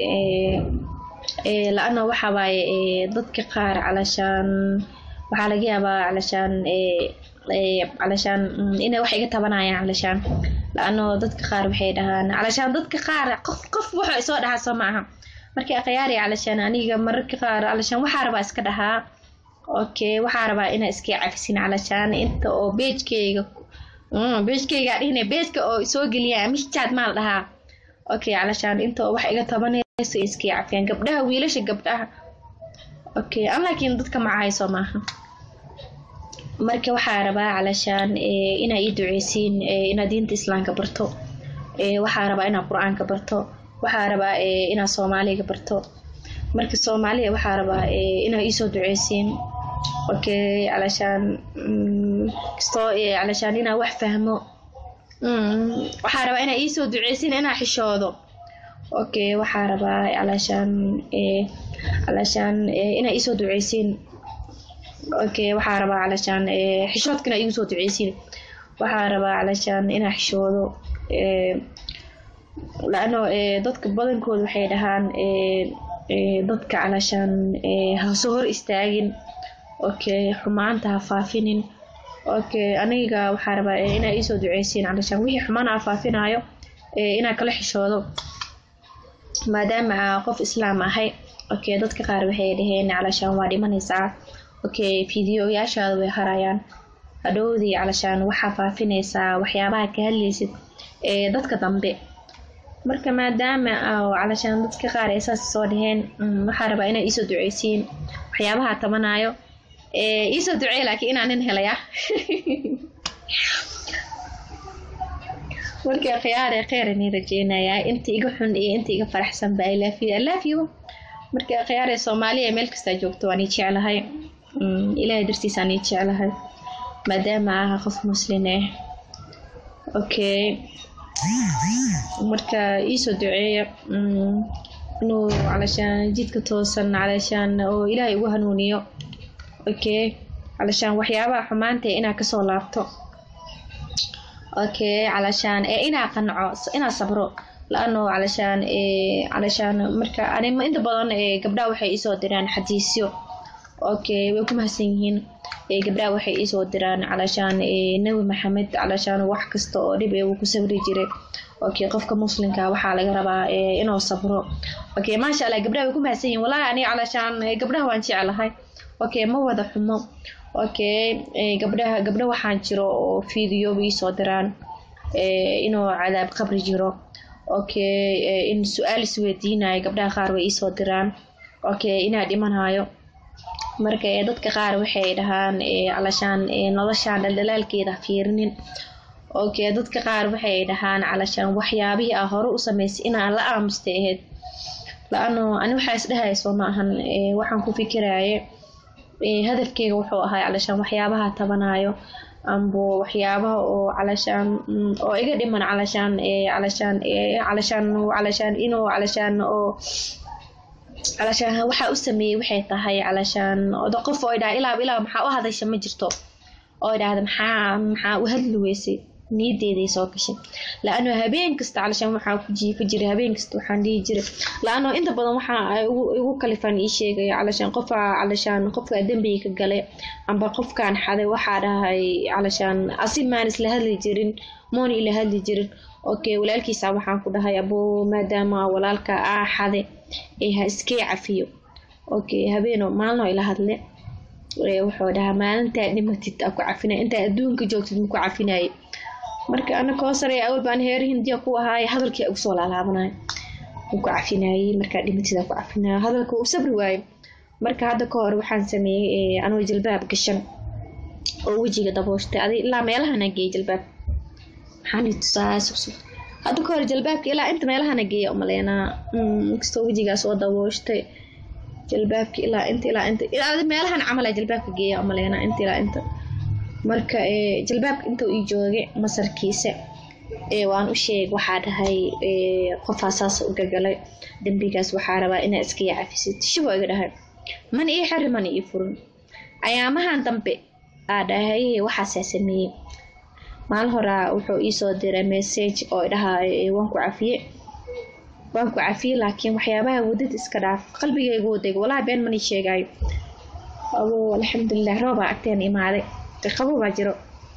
la-ano waxaa waaye dadka qaar calashaan waxaa laga yaabaa calashaan calashaan inay wax iga tabanayaan calashaan la-ano dadka qaar waxay dhahaan calashaan dadka qaar qof qof wuxuu isoo dhahaa soo maaha markii akhyaari calashaan aniga mararka qaar calashaan waxaa rabaa iska dhahaa okay waxaa rabaa inaa iska cafisin calashaan inta oo beejkeyga beeskaygaa dhihine beeska oo soo geliyaa mishjaad maa la dhahaa okay calashaan inta wax iga tabanayso iskii cafiyaan gabdhaha wiilasha gabdhaha okay an laakiin dadka macahayso maaha marka waxaa rabaa calashaan inaa ii duceysiin inaad diinta islaamka barto waxaa rabaa inaad qur-aanka barto waxaa rabaa inaad soomaaliga barto marka soomaaliya waxaa rabaa inaad iisoo duceysiin okay calashaan kastoo calashaan inaa wax fahmo waxaa rabaa inaa iisoo duceysiin inaa xishoodo okay waxaa rabaa calashaan calashaan inaa iisoo duceysiin okay waxaa rabaa calashaan xishoodkana igu soo duceysiin waxaa rabaa calashaan inaa xishoodo laano dadka badankooda waxay dhahaan dadka calashaan ha soo hor istaagin okay xumaanta ha faafinin okay aniga waxaa rabaa inaa iisoo duceysiin calashaan wixii xumaan aa faafinaayo inaa kala xishoodo maadaama qof islaam ahay okay dadka qaar waxay dhaheen calashaan waa dhimanaysaa okay fideoyaashaada way harayaan hadhowdii calashaan waxaa faafinaysaa waxyaabaha ka hadlaysid ee dadka dambe marka maadaama calashaan dadka qaar ay saas soo dhaheen waxaa rabaa inaa iisoo duceysiin waxyaabaha tabanaayo iisoo duceey laakiin inaa nin helaya marka khiyaare kheyr inin rajeynayaa inta iga xun iyo inta iga faraxsan ba ilaafiyo alaafiyo marka khiyaare soomaaliya meel kastaa joogto waan ii jeclahay ilaahay dartiisaan ii jeclahay maadaama aha qof muslin ah okay marka iisoo duceeya inuu calashaan jidka toosan calashaan oo ilaahay ugu hanuuniyo okay calashaan waxyaabaha xumaanta inaa kasoo laabto okay calashaan ee inaa qanco inaa sabro la-ano calashaan calashaan marka anima inta badan gabdhaha waxay iisoo diraan xadiisyo okay way ku mahadsan yihiin gabdhaha waxay iisoo diraan calashaan nebi maxamed calashaan wax kasta oo dhib ee uu ku sabri jiray okay qofka muslimka waxaa laga rabaa inuu sabro okay maasha allah gabdhaha way ku mahadsan yihiin wallahi aniga calashaan gabdhaha waan jeclahay okay ma wada xumo okay gabdhaha gabdha waxaan jiro oo video iisoo diraan inuu cadaab qabri jiro okay in su-aal isweydiinayo gabdhaha qaar way iisoo diraan okay inaa dhimanayo marka dadka qaar waxay dhahaan calashaan noloshaan dhaldhalaalkeeda fiirinin okay dadka qaar waxay dhahaan calashaan waxyaabihii aa hore u samaysay inaan la aamustay ahayd la-ano ani waxaa isdhahayso ma ahan waxaan ku fikiraaye hadafkeyga wuxuu ahaa calashaan waxyaabaha tabanayo ambo waxyaabaha oo calashaan oo iga dhiman calashaan calashaan calashaan calashaan inuu calashaan oo calashaan waxaa u sameeyey waxay tahay calashaan oda qof oo idhaha ilaab ilaab maxaa u hadasha ma jirto oo idhaahda maxaa maxaa u hadli weysay niyadeeday soo gashay la-ano habeen kasta calashaan waxaa ku jiifa jiray habeen kasta waxaan dhihi jiray la-ano inta badan waxaa igu kalifaan ii sheegaya calashaan qofaa calashaan qofkaa dembiga ka galay amba qofkaan xaday waxaa dhahay calashaan asi maan isla hadli jirin moona ila hadli jirin okay walaalkiisa waxaan ku dhahay aboo maadaama walaalka aa xade ee ha iskee cafiyo okay habeeno maalino ila hadle wuxuu dhahaa maalintaa dhimatid aa ku cafinay intaa adduunka joogtid maku cafinaye marka ana koosare awal baan heer hindiya ku ahaaye hadalkii ugu soo laalaabanay ku cafinayey markaa dhimatid aa ku cafinaya hadalka uu sabri waaye marka hadda ka hor waxaan sameeyey anoo jalbaab gashan oo wejiga dabooshtay adi ilaa meelahana geeyay jalbaab maxaan tusaa suqsuq hadda ka hor jalbaabka ilaa inta meelahana geeya umaleynaa inkastoo wejigaas oo dabooshtay jalbaabka ilaa inta ilaa inta ilaa meelahan camala jalbaabka geeya umaleynaa inta ilaa inta marka jalbaabka inta ii joogay masarkiisa waan u sheeg waxaa dhahay qofaa saas u gagalay dembigaas waxaa rabaa inaa iska yacafisid shiboo iga dhahay mana ii xiri mana ii furin ayaamahan dambe aa dhahay waxaasaa sameeyey maalin horaa wuxuu iisoo diray message oo dhahaa waan ku cafiye waan ku cafiye laakiin waxyaabaha wadada iska dhaaf qalbigaygu wadayga walahi been mani sheegaayo abo alxamdulilah roobaa agteen imaaday qabo baa jiro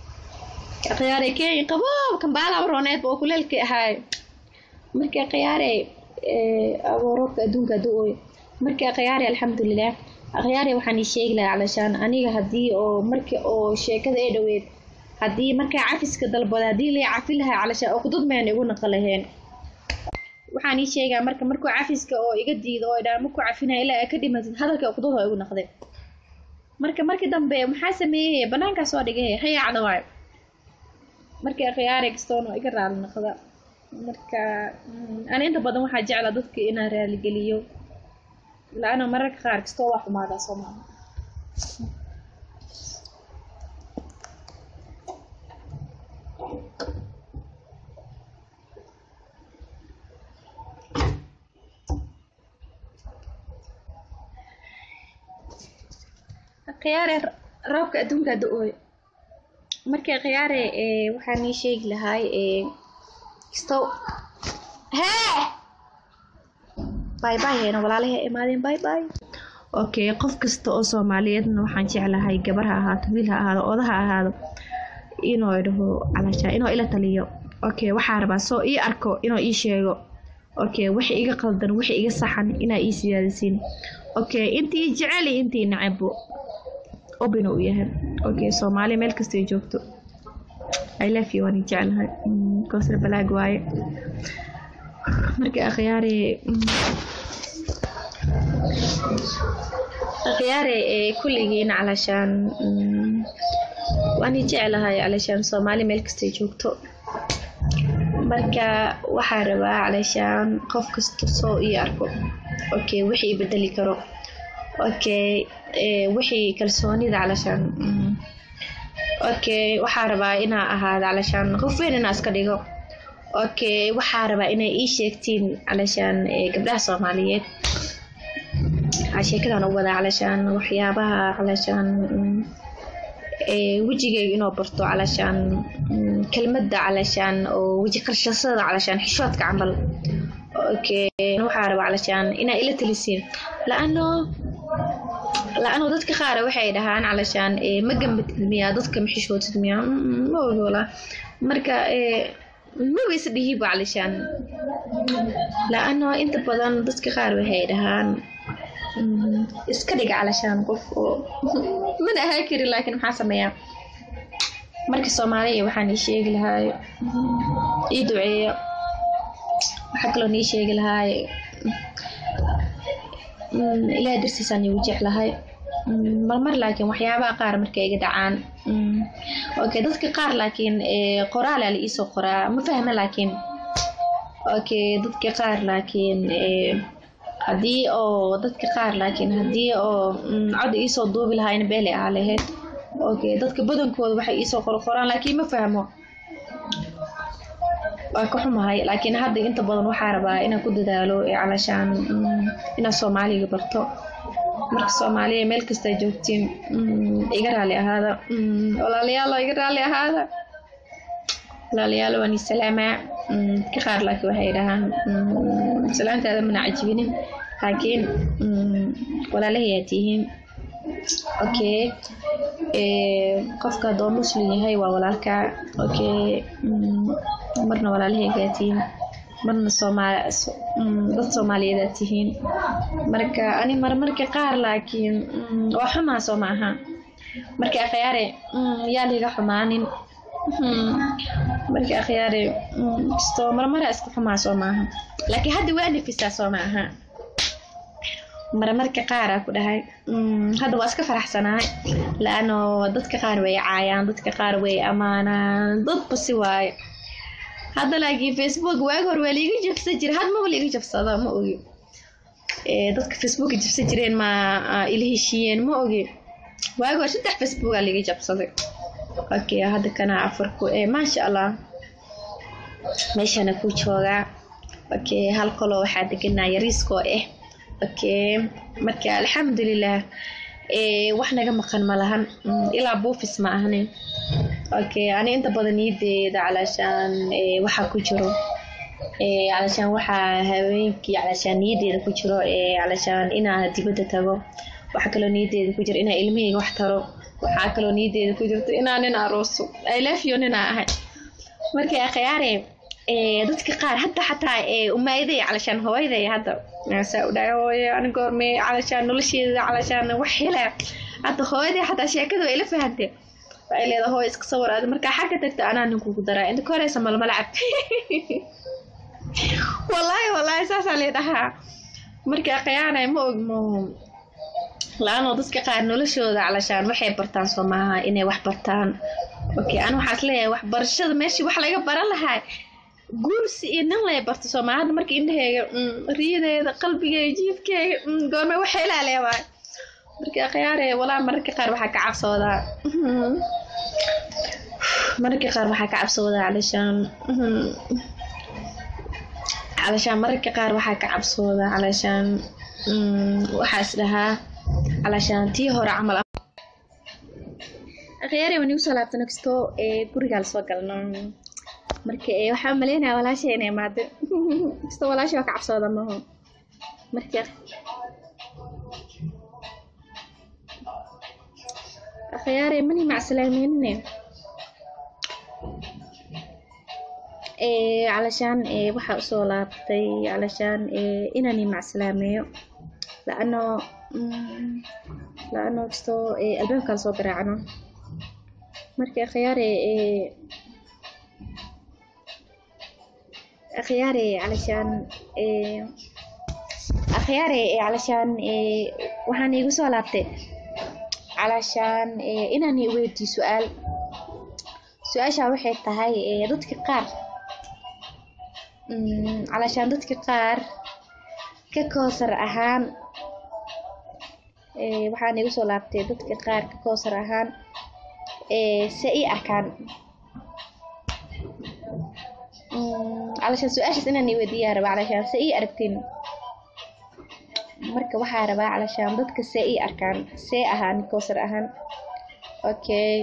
khiyaare kenya qaboob kambaala rooneed oo kuleelka ahaay marka khiyaare abo roobka adduunka du-oy marka khiyaare alxamdulilah khiyaare waxaan ii sheegi lahaa calashaan aniga haddii oo markii oo sheekada ee dhoweed haddii markaa cafiska dalbada haddii lay cafi lahaa calashaan uqdad mayna igu naqa laheen waxaan ii sheegaa marka markuu cafiska oo iga diido oo idhaa maku cafinaya ilaa ay ka dhimatid hadalka uqdad oo igu naqday marka markii dambe maxaa sameeyey banaankaa soo dhigay hayaacda waayo markii khiyaari kastoon oo iga raali noqda marka ani inta badan waxaa jeclaa dadka inaan raaligeliyo la-ana mararka qaar kastoo waa xumaadaa soo maaha khiyaare roobka adduunka da-ooy marka khiyaare waxaan ii sheegi lahaay kisto hee bay bay heena walaalaha imaadeen bay bay okay qof kasta oo soomaaliyeedna waxaan jeclahay gabar ha ahaato wiil ha ahaado oda ha ahaado inuu dhaho calashaa inuu ila taliyo okay waxaa rabaa soo ii arko inuu ii sheego okay wixii iga qaldan wixii iga saxan inaa ii siyaadisiin okay intii jecel iyo intii nacabo obina u yahay okay soomaali meel kastay joogto i love you waan jeclahay koosar balaag waaye marka akhyaare akhyaare kulligiina calashaan waan jeclahay calashaan soomaali meel kastay joogto marka waxaa rabaa calashaan qof kasta soo ii arko okay wixii bedeli karo okay wixii kalsoonida calashaan okay waxaa rabaa inaa ahaada calashaan qof weyn inaa iska dhigo okay waxaa rabaa inay ii sheegtiin calashaan gabdhaha soomaaliyeed sheekadan u wadaa calashaan waxyaabaha calashaan wejigeyga inoo barto calashaan kelmadda calashaan oo weji qarshasada calashaan xishoodka camal okay waxaa rabaa calashaan inaa ila talisiin la-ano la-ano dadka qaar waxay dhahaan calashaan ma gambatid miyaa dadka ma xishootid miyaa ma ogola marka maba is dhihiba calashaan la-ano inta badan dadka qaar waxay dhahaan iska dhiga calashaan qof oo mana ahaa karin laakiin maxaa sameeyaa marka soomaaliya waxaan ii sheegi lahaay ii duceeya waxaa kaloo nii sheegi lahaay ilaah dartiisaan igu jeclahay marmar laakiin waxyaabaha qaar markay iga dhacaan okay dadka qaar laakiin qoraalaa la iisoo qoraa ma fahma laakiin okay dadka qaar laakiin haddii oo dadka qaar laakiin haddii oo cod iisoo duubi lahaayna beelay ahaa lahayd okay dadka badankooda waxay iisoo qorqoraan laakiin ma fahmo waa ka xumahay laakiin hadda inta badan waxaa rabaa inaan ku dadaalo calashaan inaan soomaaliga barto marka soomaaliya meel kasta joogtiin iga raali ahaada walaalayaalo iga raali ahaada walaalayaalo waan isalaamaa dadka qaar laakiin waxay dhahaan salaantaada mana cajibinin laakiin walaalahayaa tihiin okay qofka haddoo muslim yahay waa walaalka okay marna walaalahaygaa tihiin marna soomaali dad soomaaliyeedaa tihiin marka ani marmarka qaar laakiin waa xumaa soo maaha marka akhyaare yaa liga xumaanin marka akhyaare kastoo marmara iska xumaa soo maaha laakiin hadda waa nafisaa soo maaha marmarka qaaraa ku dhahay hadda waa iska faraxsanahay laano dadka qaar way caayaan dadka qaar way ammaanaan dadba si waaye hadda laakiin facebook waagi hore waa liiga jabsan jira had maba liiga jabsada ma ogi dadka facebooka jabsan jireen ma ila heshiiyeen ma ogi waagi hore saddex facebookaa liiga jabsaday okay hadda kana afarku maasha allah meeshana ku joogaa okay hal qoloo waxaa deganaa yariiskoo ah okay marka alxamdulilah wax naga maqan ma lahan ilaa buufis ma ahnin okay ani inta badan niyadeeda calashaan waxaa ku jiro calashaan waxaa haweenkii calashaan niyadeeda ku jiro calashaan inaa dibadda tago waxaa kaloo niyadeeda ku jiro inaa ilmahayga wax taro waxaa kaloo niyadeeda ku jirto inaa nin arooso i love you ninaa ahay marka akhyaare dadka qaar hadda xataa umaayaday calashaan hooyaday hadda saa u dhahay hooyo ani goorme calashaan nolosheeda calashaan wax hela hadda hooyaday xataa sheekada way la fahantay waxay leedahay hooy iska sawir aad markaa xagga tagta anaa ninkugu daraa inta ka horeysa malma lacag wallaahi wallaahi saasaa lee dhahaa markaa khiyaanay ma ogmo la-aanoo dadka qaar noloshooda calashaan waxay bartaan soo maaha inay wax bartaan okay ana waxaas leeyahay waxbarashada meeshii wax laga baran lahaa guursi iyo nin lay barto soo maaha hadda marka indhaheyga riyadeeda qalbigeega jiifkeega goorme waxay laaleewaay marka khiyaare walaa mararka qaar waxaa ka cabsoodaa mararka qaar waxaa ka cabsoodaa calashaan calashaan mararka qaar waxaa ka cabsoodaa calashaan waxaas dhahaa calashaan tii hore camal khiyaare waan igu soo laabtano kastoo ee gurigaa lasoo galno marka waxaa umaleynaya walaasha inay imaado kastoo walaasha waa ka cabsooda maho marka khiyaare mani macsalaameynine calashaan waxaa usoo laabtay calashaan inani macsalaameeyo laano laano kastoo albaabka lasoo garaacno marka khiyaare khiyaare calashaan khiyaare calashaan waxaan iigu soo laabtay calashaan inaan weydiyo su-aal su-aashaa waxay tahay dadka qaar calashaan dadka qaar ka koosar ahaan waxaan iigu soo laabtay dadka qaar ka koosar ahaan se ii arkaan calashaan su-aashaas inaan i weydiiyaa rabaa calashaan se ii aragtiin marka waxaa rabaa calashaan dadka see ii arkaan see ahaan koosar ahaan okay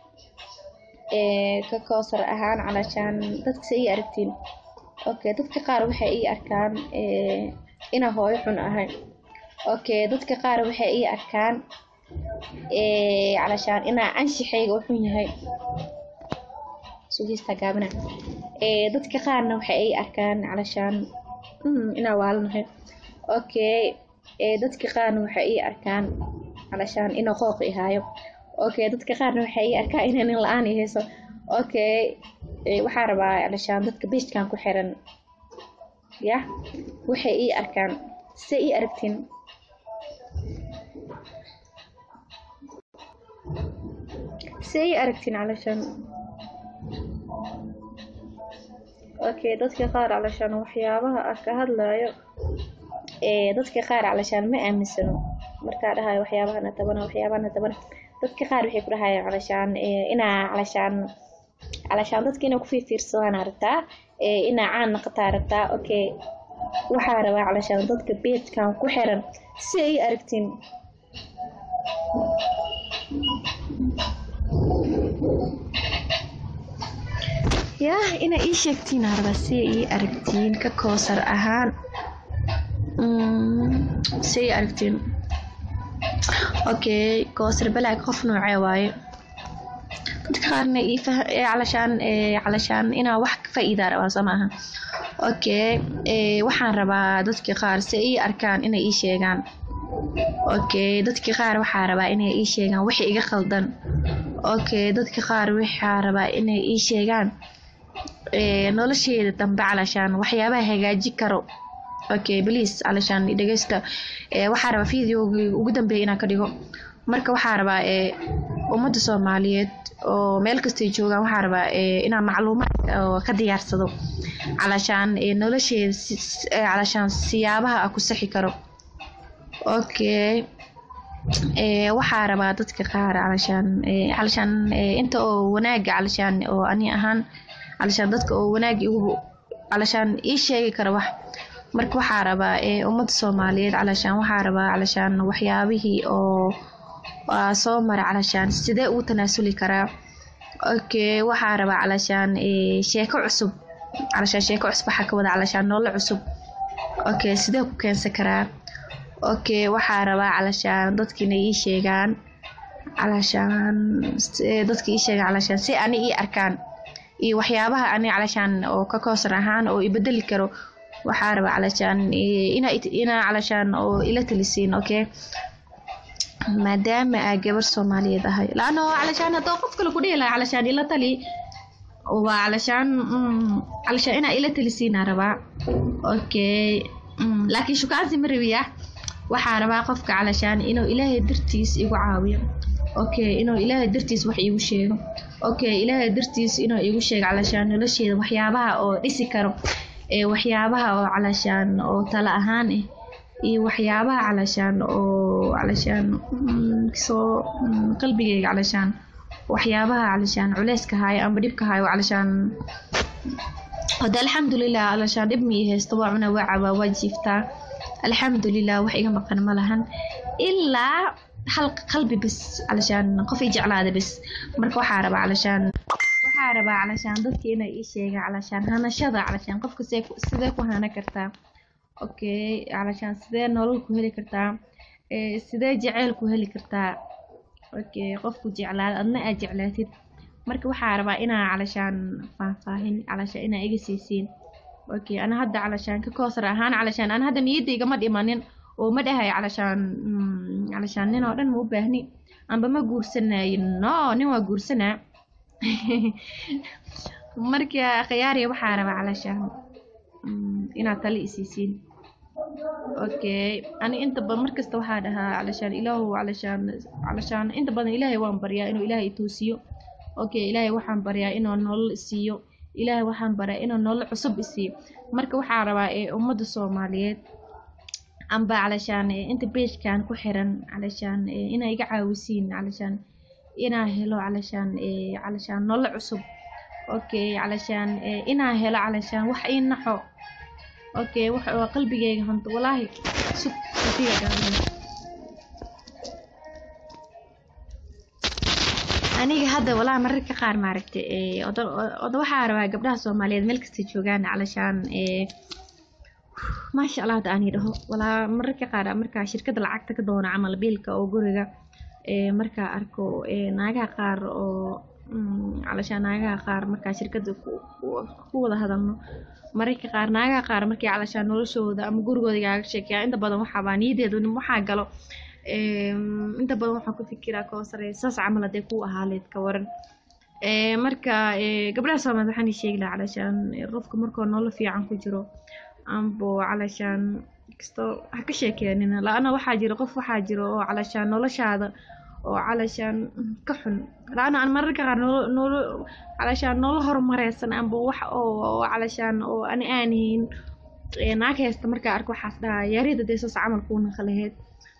ka koosar ahaan calashaan dadka see ii aragtiin okay dadka qaar waxay ii arkaan inaa hooyo xun ahay okay dadka qaar waxay ii arkaan calashaan inaa anshixayga u xun yahay sugiista gaabina dadka qaarna waxay ii arkaan calashaan inaa waalanahay okay dadka qaarna waxay ii arkaan calashaan inaa qooq ihaayo okay dadka qaarna waxay ii arkaan inaa nin la-aan i hayso okay waxaa rabaa calashaan dadka beijkan ku xiran yah waxay ii arkaan se ii aragtiin se ii aragtiin calashaan okay dadka qaar calashaan waxyaabaha ah ka hadlayo dadka qaar calashaan ma aaminsano markaa dhahayo waxyaabahana tabana waxyaabahana tabana dadka qaar waxay ku dhahayaan calashaan inaa calashaan calashaan dadka inaa kufiirfiirsadaan rabtaa inaa caan naqataa rabtaa okay waxaa rabaa calashaan dadka beedkan ku xiran si ay aragtiin yah inaa ii sheegtiin harba si ii aragtiin ka koosar ahaan si ii aragtiin okay koosar balaag qof noocee waaye dadka qaarna calashaan calashaan inaa wax ka faa'iidaa rabaa soo maaha okay waxaan rabaa dadka qaar si ii arkaan inay ii sheegaan okay dadka qaar waxaa rabaa inay ii sheegaan wixii iga khaldan okay dadka qaar waxaa rabaa inay ii sheegaan nolosheeda dambe calashaan waxyaabaha hagaaji karo okay please calashaan dhegeysta waxaa rabaa videogi ugu dambeeya inaan ka dhigo marka waxaa rabaa ummadda soomaaliyeed oo meel kastay joogaan waxaa rabaa inaan macluumaad oo ka diyaarsado calashaan nolosheeda calashaan siyaabaha a ku saxi karo okay waxaa rabaa dadka qaar calashaan calashaan inta oo wanaaga calashaan oo ani ahaan calashaan dadka oo wanaag igu calashaan ii sheegi kara wax marka waxaa rabaa ummadda soomaaliyeed calashaan waxaa rabaa calashaan waxyaabihii oo soo mara calashaan sidee ugu tanaasuli karaa okay waxaa rabaa calashaan sheeko cusub calashaan sheeko cusub waxaa ka wada calashaan nolol cusub okay sidee ku keensan karaa okay waxaa rabaa calashaan dadkiina ii sheegaan calashaan dadka ii sheegaan calashaan si ani ii arkaan iyo waxyaabaha ani calashaan oo ka koosar ahaan oo ibedeli karo waxaa rabaa calashaan inaa inaa calashaan oo ila talisiin okay maadaama aa gabar soomaaliyeed ahay laano calashaan haddoo qof kale ku dhihi lahaa calashaan ila tali waa calashaan calashaan inaa ila talisiinaa rabaa okay laakiin shukaansi ma rabiya waxaa rabaa qofka calashaan inuu ilaahay dartiis igu caawiyo okay inuu ilaahay dartiis wax iigu sheego okay ilaahay dartiis inuu iigu sheego calashaan nolosheeda waxyaabaha oo dhisi karo ee waxyaabaha oo calashaan oo tala ahaan ah iyo waxyaabaha calashaan oo calashaan soo qalbigeyga calashaan waxyaabaha calashaan culeyska haayo amba dhibka haayo calashaan hada alxamdulilah calashaan dhib mii haysto waa cuna waa cabaa waa jiiftaa alxamdulilah wax iga maqan ma lahan ilaa hal qalbi bas calashaan qof i jeclaada bas marka waxaa rabaa calashaan waxaa rabaa calashaan dadka inay ii sheegaan calashaan hanashada calashaan qofka sidee ku hana kartaa okay calashaan sidee nolol ku heli kartaa sidee jeceyl ku heli kartaa okay qofku jeclaada adna aad jeclaatid marka waxaa rabaa inaa calashaan faahfaahin calashaan inaa iga siisiin okay ana hadda calashaan ka koosar ahaan calashaan ana hadda niyadda igama dhimanin oo ma dhahay calashaan calashaan nin oo dhan ma u baahni amba ma guursanayo no nin waa guursanaa marka khiyaariya waxaa rabaa calashaan inaad tali isiisiin okay ani inta badan markasta waxaa dhahaa calashaan ilaahu calashaan calashaan inta badan ilaahay waan baryaa inuu ilaahay ituusiyo okay ilaahay waxaan baryaa inuu nolol isiiyo ilaahay waxaan baryaa inuu nolol cusub isiiyo marka waxaa rabaa ee ummadda soomaaliyeed amba calashaan inta beejkan ku xiran calashaan inaa iga caawisiin calashaan inaa helo calashaan calashaan nolol cusub okay calashaan inaa helo calashaan wax ii naxo okay wax oo qalbigeyga hanto walaahi sug hadiga gaaban aniga hadda walaa mararka qaar maaragta oda waxaa rabaa gabdhaha soomaaliyeed meel kasta joogaan calashaan maasha allah hadda ani dhaho walaa mararka qaar markaa shirkadda lacagta ka doono camal biilka oo guriga markaa arko naagaha qaar oo calashaan naagaha qaar markaa shirkadda ku wada hadalno mararka qaar naagaha qaar markii calashaan noloshooda ama gurigooda igaaga sheekeyaa inta badan waxaabaa niyadeedu waxaa galo inta badan waxaan ku fikiraa koosare saas camal hadee ku ahaaleed ka waran marka gabdhaha soomaaliyeed waxaan ii sheegi lahaa calashaan qofka markoo nolol fiican ku jiro ambo calashaan kasto ha ka sheekeenina la-ana waxaa jira qof waxaa jiro oo calashaan noloshaada oo calashaan ka xun la-ana aan mararka qaar nolo nolo calashaan nolol horumareysan amba wax oo calashaan oo ani aanahayn naag haysta markaa arko waxaas dhahaa yaarida dee saas camal kuu naqalaheed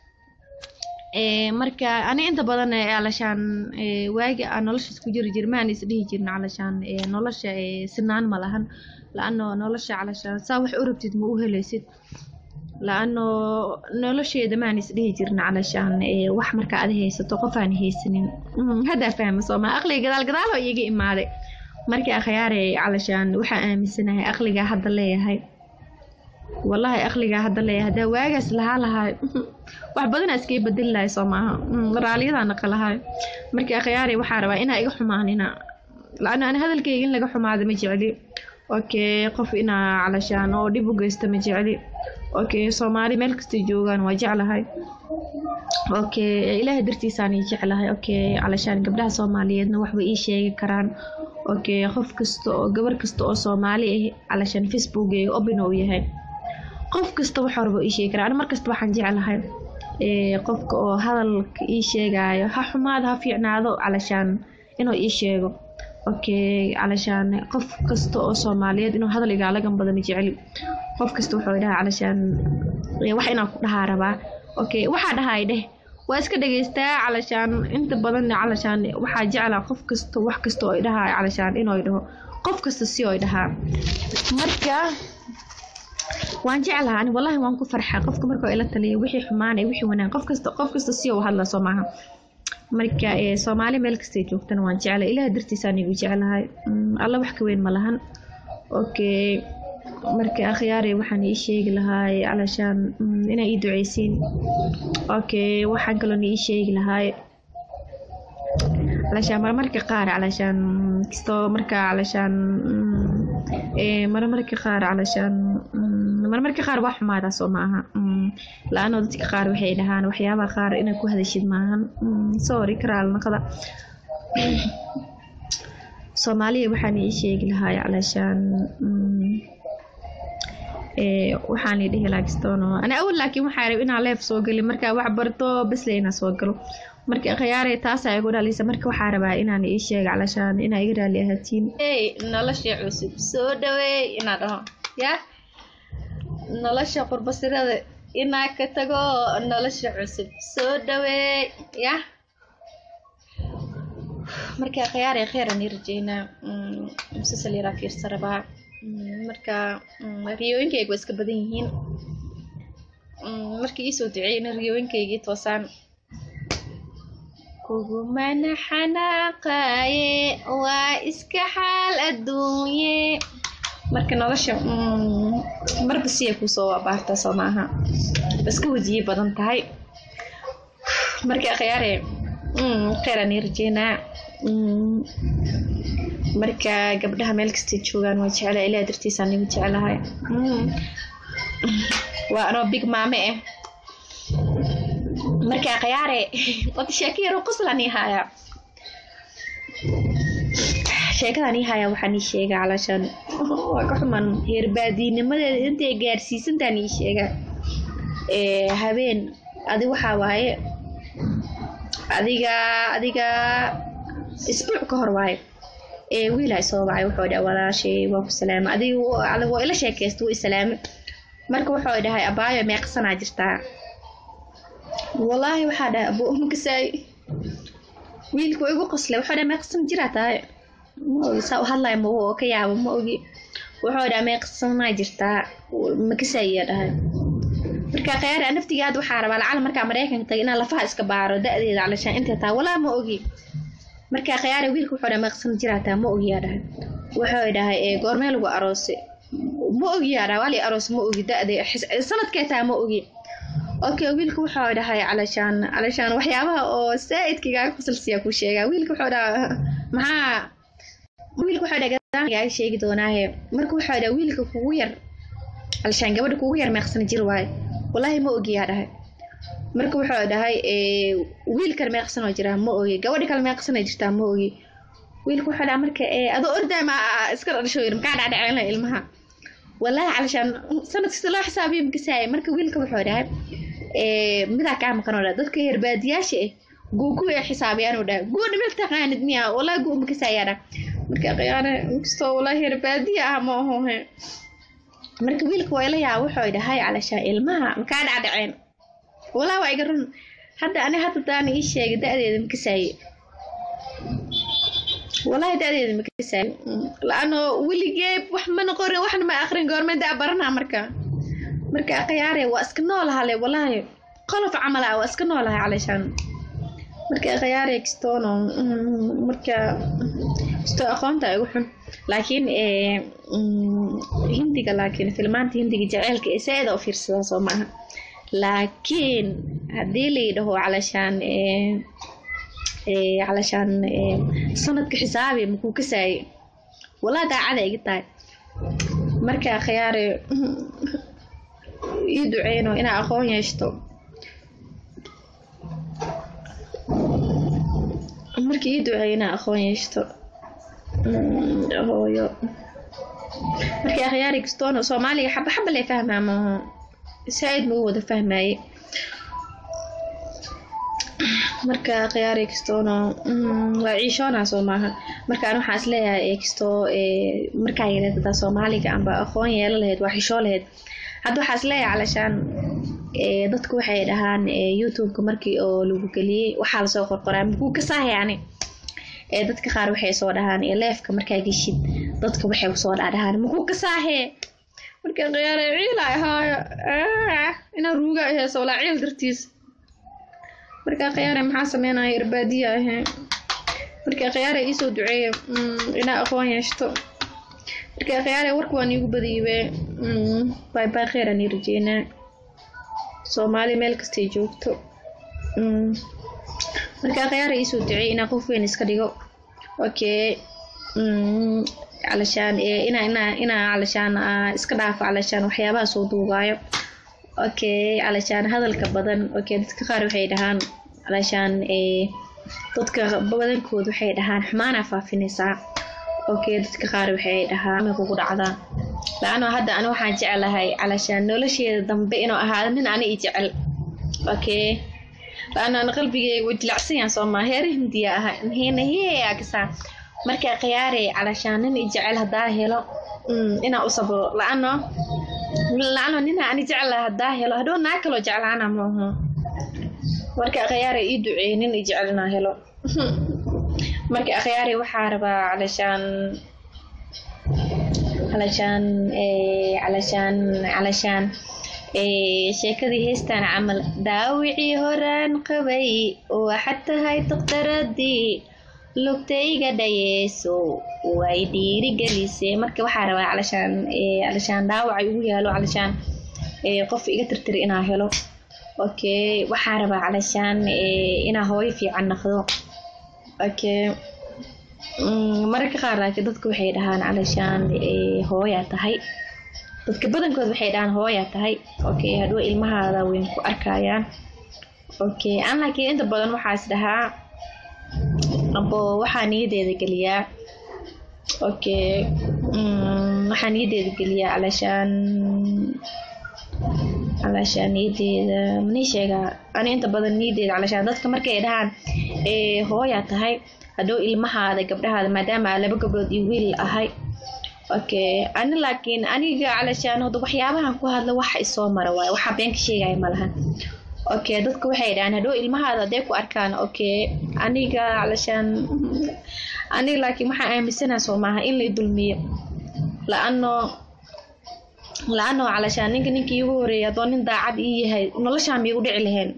marka ani inta badan calashaan waagi aan noloshaas ku jiri jir maan is dhihi jirin calashaan nolosha sinaan ma lahan la-ano nolosha calashaan saa wax u rabtid ma u helaysid la-ano nolosheeda maan is dhihi jirin calashaan wax marka ada haysato qof aan haysanin haddaa fahma sooma aqliga gadaal gadaal oo iiga imaaday markii akhyaare calashaan waxaa aaminsanahay aqligaa hadda leeyahay wallahi aqligaa hadda leeyahay haddaa waagaas lahaa lahaa wax badanaa iskaga bedeli lahay soo maaha raaliyadaa naqa lahay markii akhyaare waxaa rabaa inaa iga xumaanina la-ano ani hadalkayga in laga xumaado ma jecli okay qof inaa calashaan oo dhib u geysta ma jecli okay soomaali meel kastay joogaan waa jeclahay okay ilaahay dartiisaan ii jeclahay okay calashaan gabdhaha soomaaliyeedna waxbay ii sheegi karaan okay qof kasta oo gabar kasta oo soomaali ah calashaan facebookeyga obin uu yahay qof kasta wax horba ii sheegi karaa ani markasta waxaan jeclahay qofka oo hadalka ii sheegaayo ha xumaado ha fiicnaado calashaan inuu ii sheego okay calashaan qof kasta oo soomaaliyeed inuu hadal igaalagan bada ma jecli qof kasta wuxuu dhahaa calashaan wax inaan ku dhahaa rabaa okay waxaa dhahay dheh waa iska dhegeystaa calashaan inta badan calashaan waxaa jeclaa qof kasta wax kasta oo dhahaa calashaan inuu dhaho qof kasta si oo dhahaa marka waan jeclaha ani wallahi waan ku farxaa qofka markuu ila taliya wixii xumaanay wixii wanaag qof kasta qof kasta si uu hadla soo maaha marka soomaali meel kastay joogtana waan jeclay ilaah dartiisaan igu jeclahay alla wax ka weyn ma lahan okay marka akhyaare waxaan ii sheegi lahaay calashaan inaa ii duceysiin okay waxaan kaloona ii sheegi lahaay calashaan marmarka qaar calashaan kastoo marka calashaan marmarka qaar calashaan marmarka qaar waa xumaadaa soo maaha la-ano dadka qaar waxay dhahaan waxyaabaha qaar inaad ku hadashid maahan sorry karaalnaqada soomaaliya waxaan ii sheegi lahaa calaashaan waxaan ii dhihi laakistono ana awal laakiin waxaa rab inaa leef soo gelin markaa wax barto basle inaa soo galo marka khiyaare taasaa igu dhalisa marka waxaa rabaa inaan ii sheega calashaan inaa iga raali ahaatiin nolosha cusub soo dhaweey inaa dhaho ya nolosha qurbasirada inaa ka tago nolosha cusub soo dhaweey ya marka khiyaare kheyran ii rajeynaa musasal yaraa fiirsa rabaa marka riyooyinkayga waa iska badan yihiin markii iisoo duceeyna riyooyinkaygii toosaan kugumana xanaaqaaye waa iska xaal adduunye marka nolosha marba siya kusoo abaarta soo maaha iska wajiye badan tahay marka khiyaare kheyran ii rajeynaa marka gabdhaha meel kastay joogaan waa jeclaa ilaa dartiisaan igu jeclahay waa anoo big maame ah marka khiyaare wada sheeko yaroo qoslaan ii haayaa sheekadan ii haayaa waxaan ii sheegaa calaashaan waa ka xuman heerbaadiinimadeeda intay gaarsiisantaan ii sheegaa habeen adi waxaa waaye adiga adiga isbuuc ka hor waaye wiilaa soo wacay wuxuu dhaha walaashay waa ku salaama adiga waa ila sheekaysta wuu isalaame marka wuxuu dhahay abaayo meeqsanaa jirtaa wallaahi waxaa dhahay abu makasaay wiilka waa igu qosle wuxuu dhahay meeqsan jiraa tahay ma ogi saa u hadlaya ma oo ka yaabo ma ogi wuxuu dhahay meeqsanaa jirtaa makasaayaa dhahay marka khiyaara naftigaad waxaa rabaa lacala markaa maraykanka tagay inaan lafaha iska baaro da-deeda calashaan intay tahay walaa ma ogi marka khiyaara wiilka wuxuu dhahay meeqsan jiraa taa ma ogiyaa dhahay wuxuu dhahay goormee lagu aroose ma ogiyaa dhahay wali aroos ma ogi da-de sanadkee taa ma ogi okay wiilka wuxuu dhahay calashaan calashaan waxyaabaha oo saa-idkigaaga fasalsiya ku sheegaa wiilka wuxuu dhaha maxaa wiilka wuxuu dhahay gadaangaaga sheegi doonaahe marka wuxuu dhahay wiilka kugu yar calashaan gabadha kugu yar meeqsan jir waaye wallaahi ma ogiyaa dhahay marka wuxuu dhahay wiilkan meeqsanoo jiraa ma ogi gabadha kale meeqsanay jirtaa ma ogi wiilka wuxuu dhahay marka adoo ordaay ma iska dhasho yir maxaa dhacdhaceyna ilmaha wallaahi calashaan sanad kasta loo xisaabiyo makasaaya marka wiilka wuxuu dhahay midaa kaa maqanoo dhaha dadka herbaadiyaasha ah guu ku ee xisaabiyaanuu dhaha guuna meel taqaanid miya wallaahi guu makasaayaa dhaha marka khiyaane inkastoo wallaahi herbaadiya ah ma ahohe marka wiilka waa ila yaa wuxuu dhahay calashaan ilmaha makaa dhacdhaceen walaa waa iga run hadda ani hadda daana ii sheegay da-deeda makasaaye wallaahi da-deeda makasaaye la-ano weligeeb wax mana qorin waxna ma akrin goorme da baranaa marka marka khiyaare waa iska noolahale wallaahi qolof camal ah waa iska noolahay calashaan marka khiyaare kastoono marka kastoo aqoonta igu xun laakiin hindiga laakiin filmaanta hindiga jaceylka ee saa-ida u fiirsadaa soo maaha laakiin haddii layidhaho calashaan calashaan sanadka xisaabi makuu kasaaye walaa daacada iga tahay marka khiyaare ii duceyno inaa aqoon yeeshto marka ii duceeyo inaa aqoon yeeshto hooyo marka khiyaari kastoono soomaaliga xaba xaba lay fahmaa maaho saa-id magu wada fahmaaye marka khiyaari kastoono waa ciishoonaa soo maaha markaan waxaa is leeyahay kastoo markaa yareed hadaa soomaaliga amba aqoon yeelo lahayd waa xishoo lahayd hadda waxaa is leeyahay calashaan dadku waxay dhahaan youtubeka markii oo lagu geliyey waxaa lasoo qorqoraa makuu kasaahe yani dadka qaar waxay soo dhahaan leefka markaa geshid dadka waxay kusoo dhaadhahaan makuu kasaahe marka khiyaare ciila ahaayo inaa ruuga aheyso walaa ciil dartiis marka khiyaare maxaa sameynaya irbaadiya ahe marka khiyaare iisoo duceeya inaa aqoon yeeshto marka khiyaare warka waan iigu badiibe bay bay kheyran ii rajeynaa soomaali meel kastay joogto marka khiyaare iisoo duceey inaa qof weyn iska dhigo okay calashaan inaa inaa inaa calashaan iska dhaafo calashaan waxyaabaha soo duubaayo okay calashaan hadalka badan okay dadka qaar waxay dhahaan calashaan dadka badankooda waxay dhahaan xumaanaa faafinaysaa okay dadka qaar waxay dhahaan ma kugu dhacdaa la-ano hadda ani waxaan jeclahay calashaan nolosheeda dambe inuu ahaado nin ani i jecel okay la-ano ana qalbigeyga u dilacsan yahan soomaa heer hindiya aha hina hiyaagsaa markaa khiyaarey calashaan nin i jecel haddaa helo inaa u sabro la-ano la-ano nina ani jeclaha haddaa helo hadhow naa kaloo jeclaana maaho marka akhyaare ii duceeye nin i jecel inaa helo marka akhyaare waxaa rabaa calashaan calashaan calashaan calashaan sheekadii heestaan camal daawicii horaan qabay waxaad tahay daktaradii lugtayga dhayeeso way dhiirigelisee marka waxaa rabaa calashaan calashaan dhaawacay ugu yaalo calashaan qof iga tirtiri inaa helo okay waxaa rabaa calashaan inaa hooyo fiican naqdo okay mararka qaar laakiin dadka waxay dhahaan calashaan hooyaa tahay dadka badankood waxay dhahaan hooyaa tahay okay hadhow ilmahaada weyn ku arkayaan okay aan laakiin inta badan waxaas dhahaa abo waxaa niyadeeda geliyaa okay waxaa niyadeeda geliyaa calashaan calashaan niyadeeda manii sheegaa ani inta badan niyadeeda calashaan dadka markay dhahaan hooyaa tahay hadhow ilmahaada gabdhahaada maadaama laba gabdhood iyo wiil ahay okay ani laakiin aniga calashaan hada waxyaabahan ku hadla waxa isoo mara waayo waxaa been ka sheegaya malahan okay dadka waxay dhahaan hadhow ilmahaada hadday ku arkaan okay aniga calashaan aniga laakiin waxaan aaminsanaha soo maaha in la dulmiyo la-ano la-ano calashaan ninka ninkii iigu horeeyay haddoo nin daacad ii yahay noloshaan miyay u dhici lahayn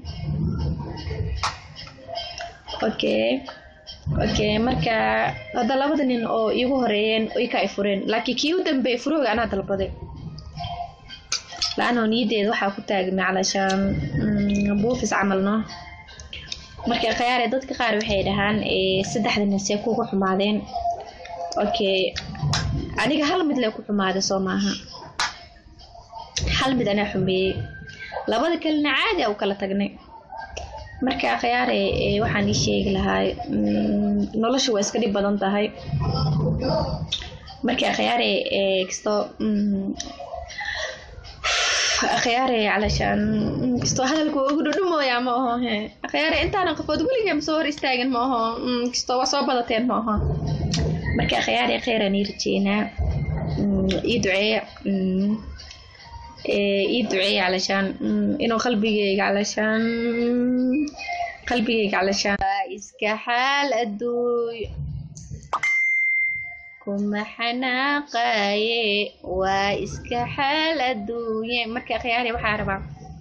okay okay marka hadda labada nin oo iigu horeeyeen oy ka ay fureen laakiin kii u dambeeyay furooga anaa dalbaday la-ano niyadeeda waxaa ku taagmay calashaan buufis camalno marka khiyaare dadka qaar waxay dhahaan saddexda nin see kugu xumaadeen okay aniga hal mid lee ku xumaaday soo maaha hal mid anaa xumeeyey labada kalena caadi a u kala tagnay marka khiyaare waxaan ii sheegi lahaa nolosha waa iska dhib badan tahay marka khiyaare kastoo khiyaare calashaan kastoo hadalka waa ugu dhudhumooyaa ma aho he khiyaare intaana qofood weligee ma soo hor istaagin ma aho kastoo waa soo badateen ma aho marka khiyaare kheyran ii rajeynaa ii duceeya ii duceeya calashaan inuu qalbigeyga calashaan qalbigeyga calashaan iska xaal adduuy kuma xanaaqaye waa iska xaal adduunye marka khiyaari waxaa rabaa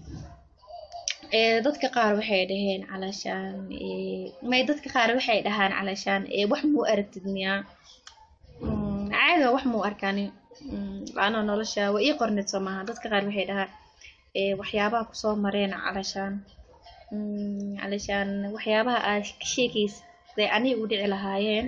dadka qaar waxay dhaheen calashaan may dadka qaar waxay dhahaan calashaan wax muu aragtid miyaa caadi wax muu arkaani laana nolosha waa ii qorneed soo maaha dadka qaar waxay dhahaan waxyaabaha kusoo mareen calashaan calashaan waxyaabaha aad ka sheekaysa aniga u dhici lahaayeen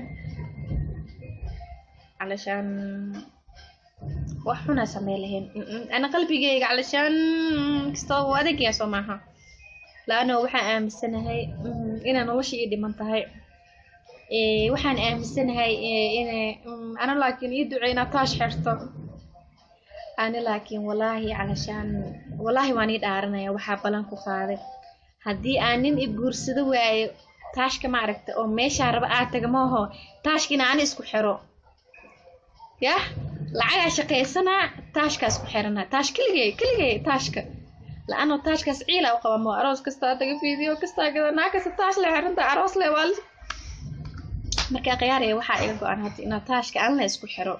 calashaan wax xunaa samey lahayn ana qalbigeyga calashaan kastoo u adagyaa soo maaha laano waxaan aaminsanahay inay nolosha ii dhiman tahay waxaan aaminsanahay inay ana laakiin ii duceynaa taash xirto ani laakiin walaahi calashaan walaahi waan ii dhaaranaya waxaa balan ku qaaday haddii aan nin i guursado waayo taashka ma aragta oo meeshaa raba aad taga maaho taashkina ani isku xiro yah lacagaa shaqaysanaa taashkaas ku xiranaa taash keligey keligey taashka la-ano taashkaas ciila u qaba moo aroos kastaa taga fiidiyo kastaa gada naa kasta taash le xiranta aroos le waa markaa khiyaaraya waxaa iga go-an hadda inaa taashka aan la isku xiro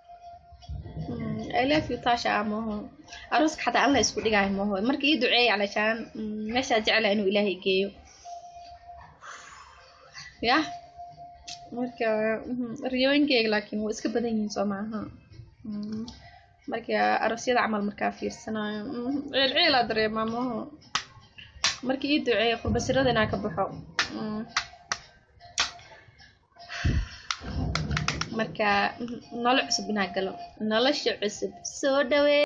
I love you taasha maaho arooska xataa aan la isku dhigaayo maaho marka ii duceeya calashaan meeshaa jecla inuu ilaahay geeyo yah marka riyooyinkeyga laakiin waa iska badan yihiin soo maaha marka aroosyada camal markaa fiirsanayo ciil ciilaa dareemaa maaho marka ii duceeya qurbasirada inaa ka baxo marka nolol cusub inaa galo nolosha cusub soo dhawee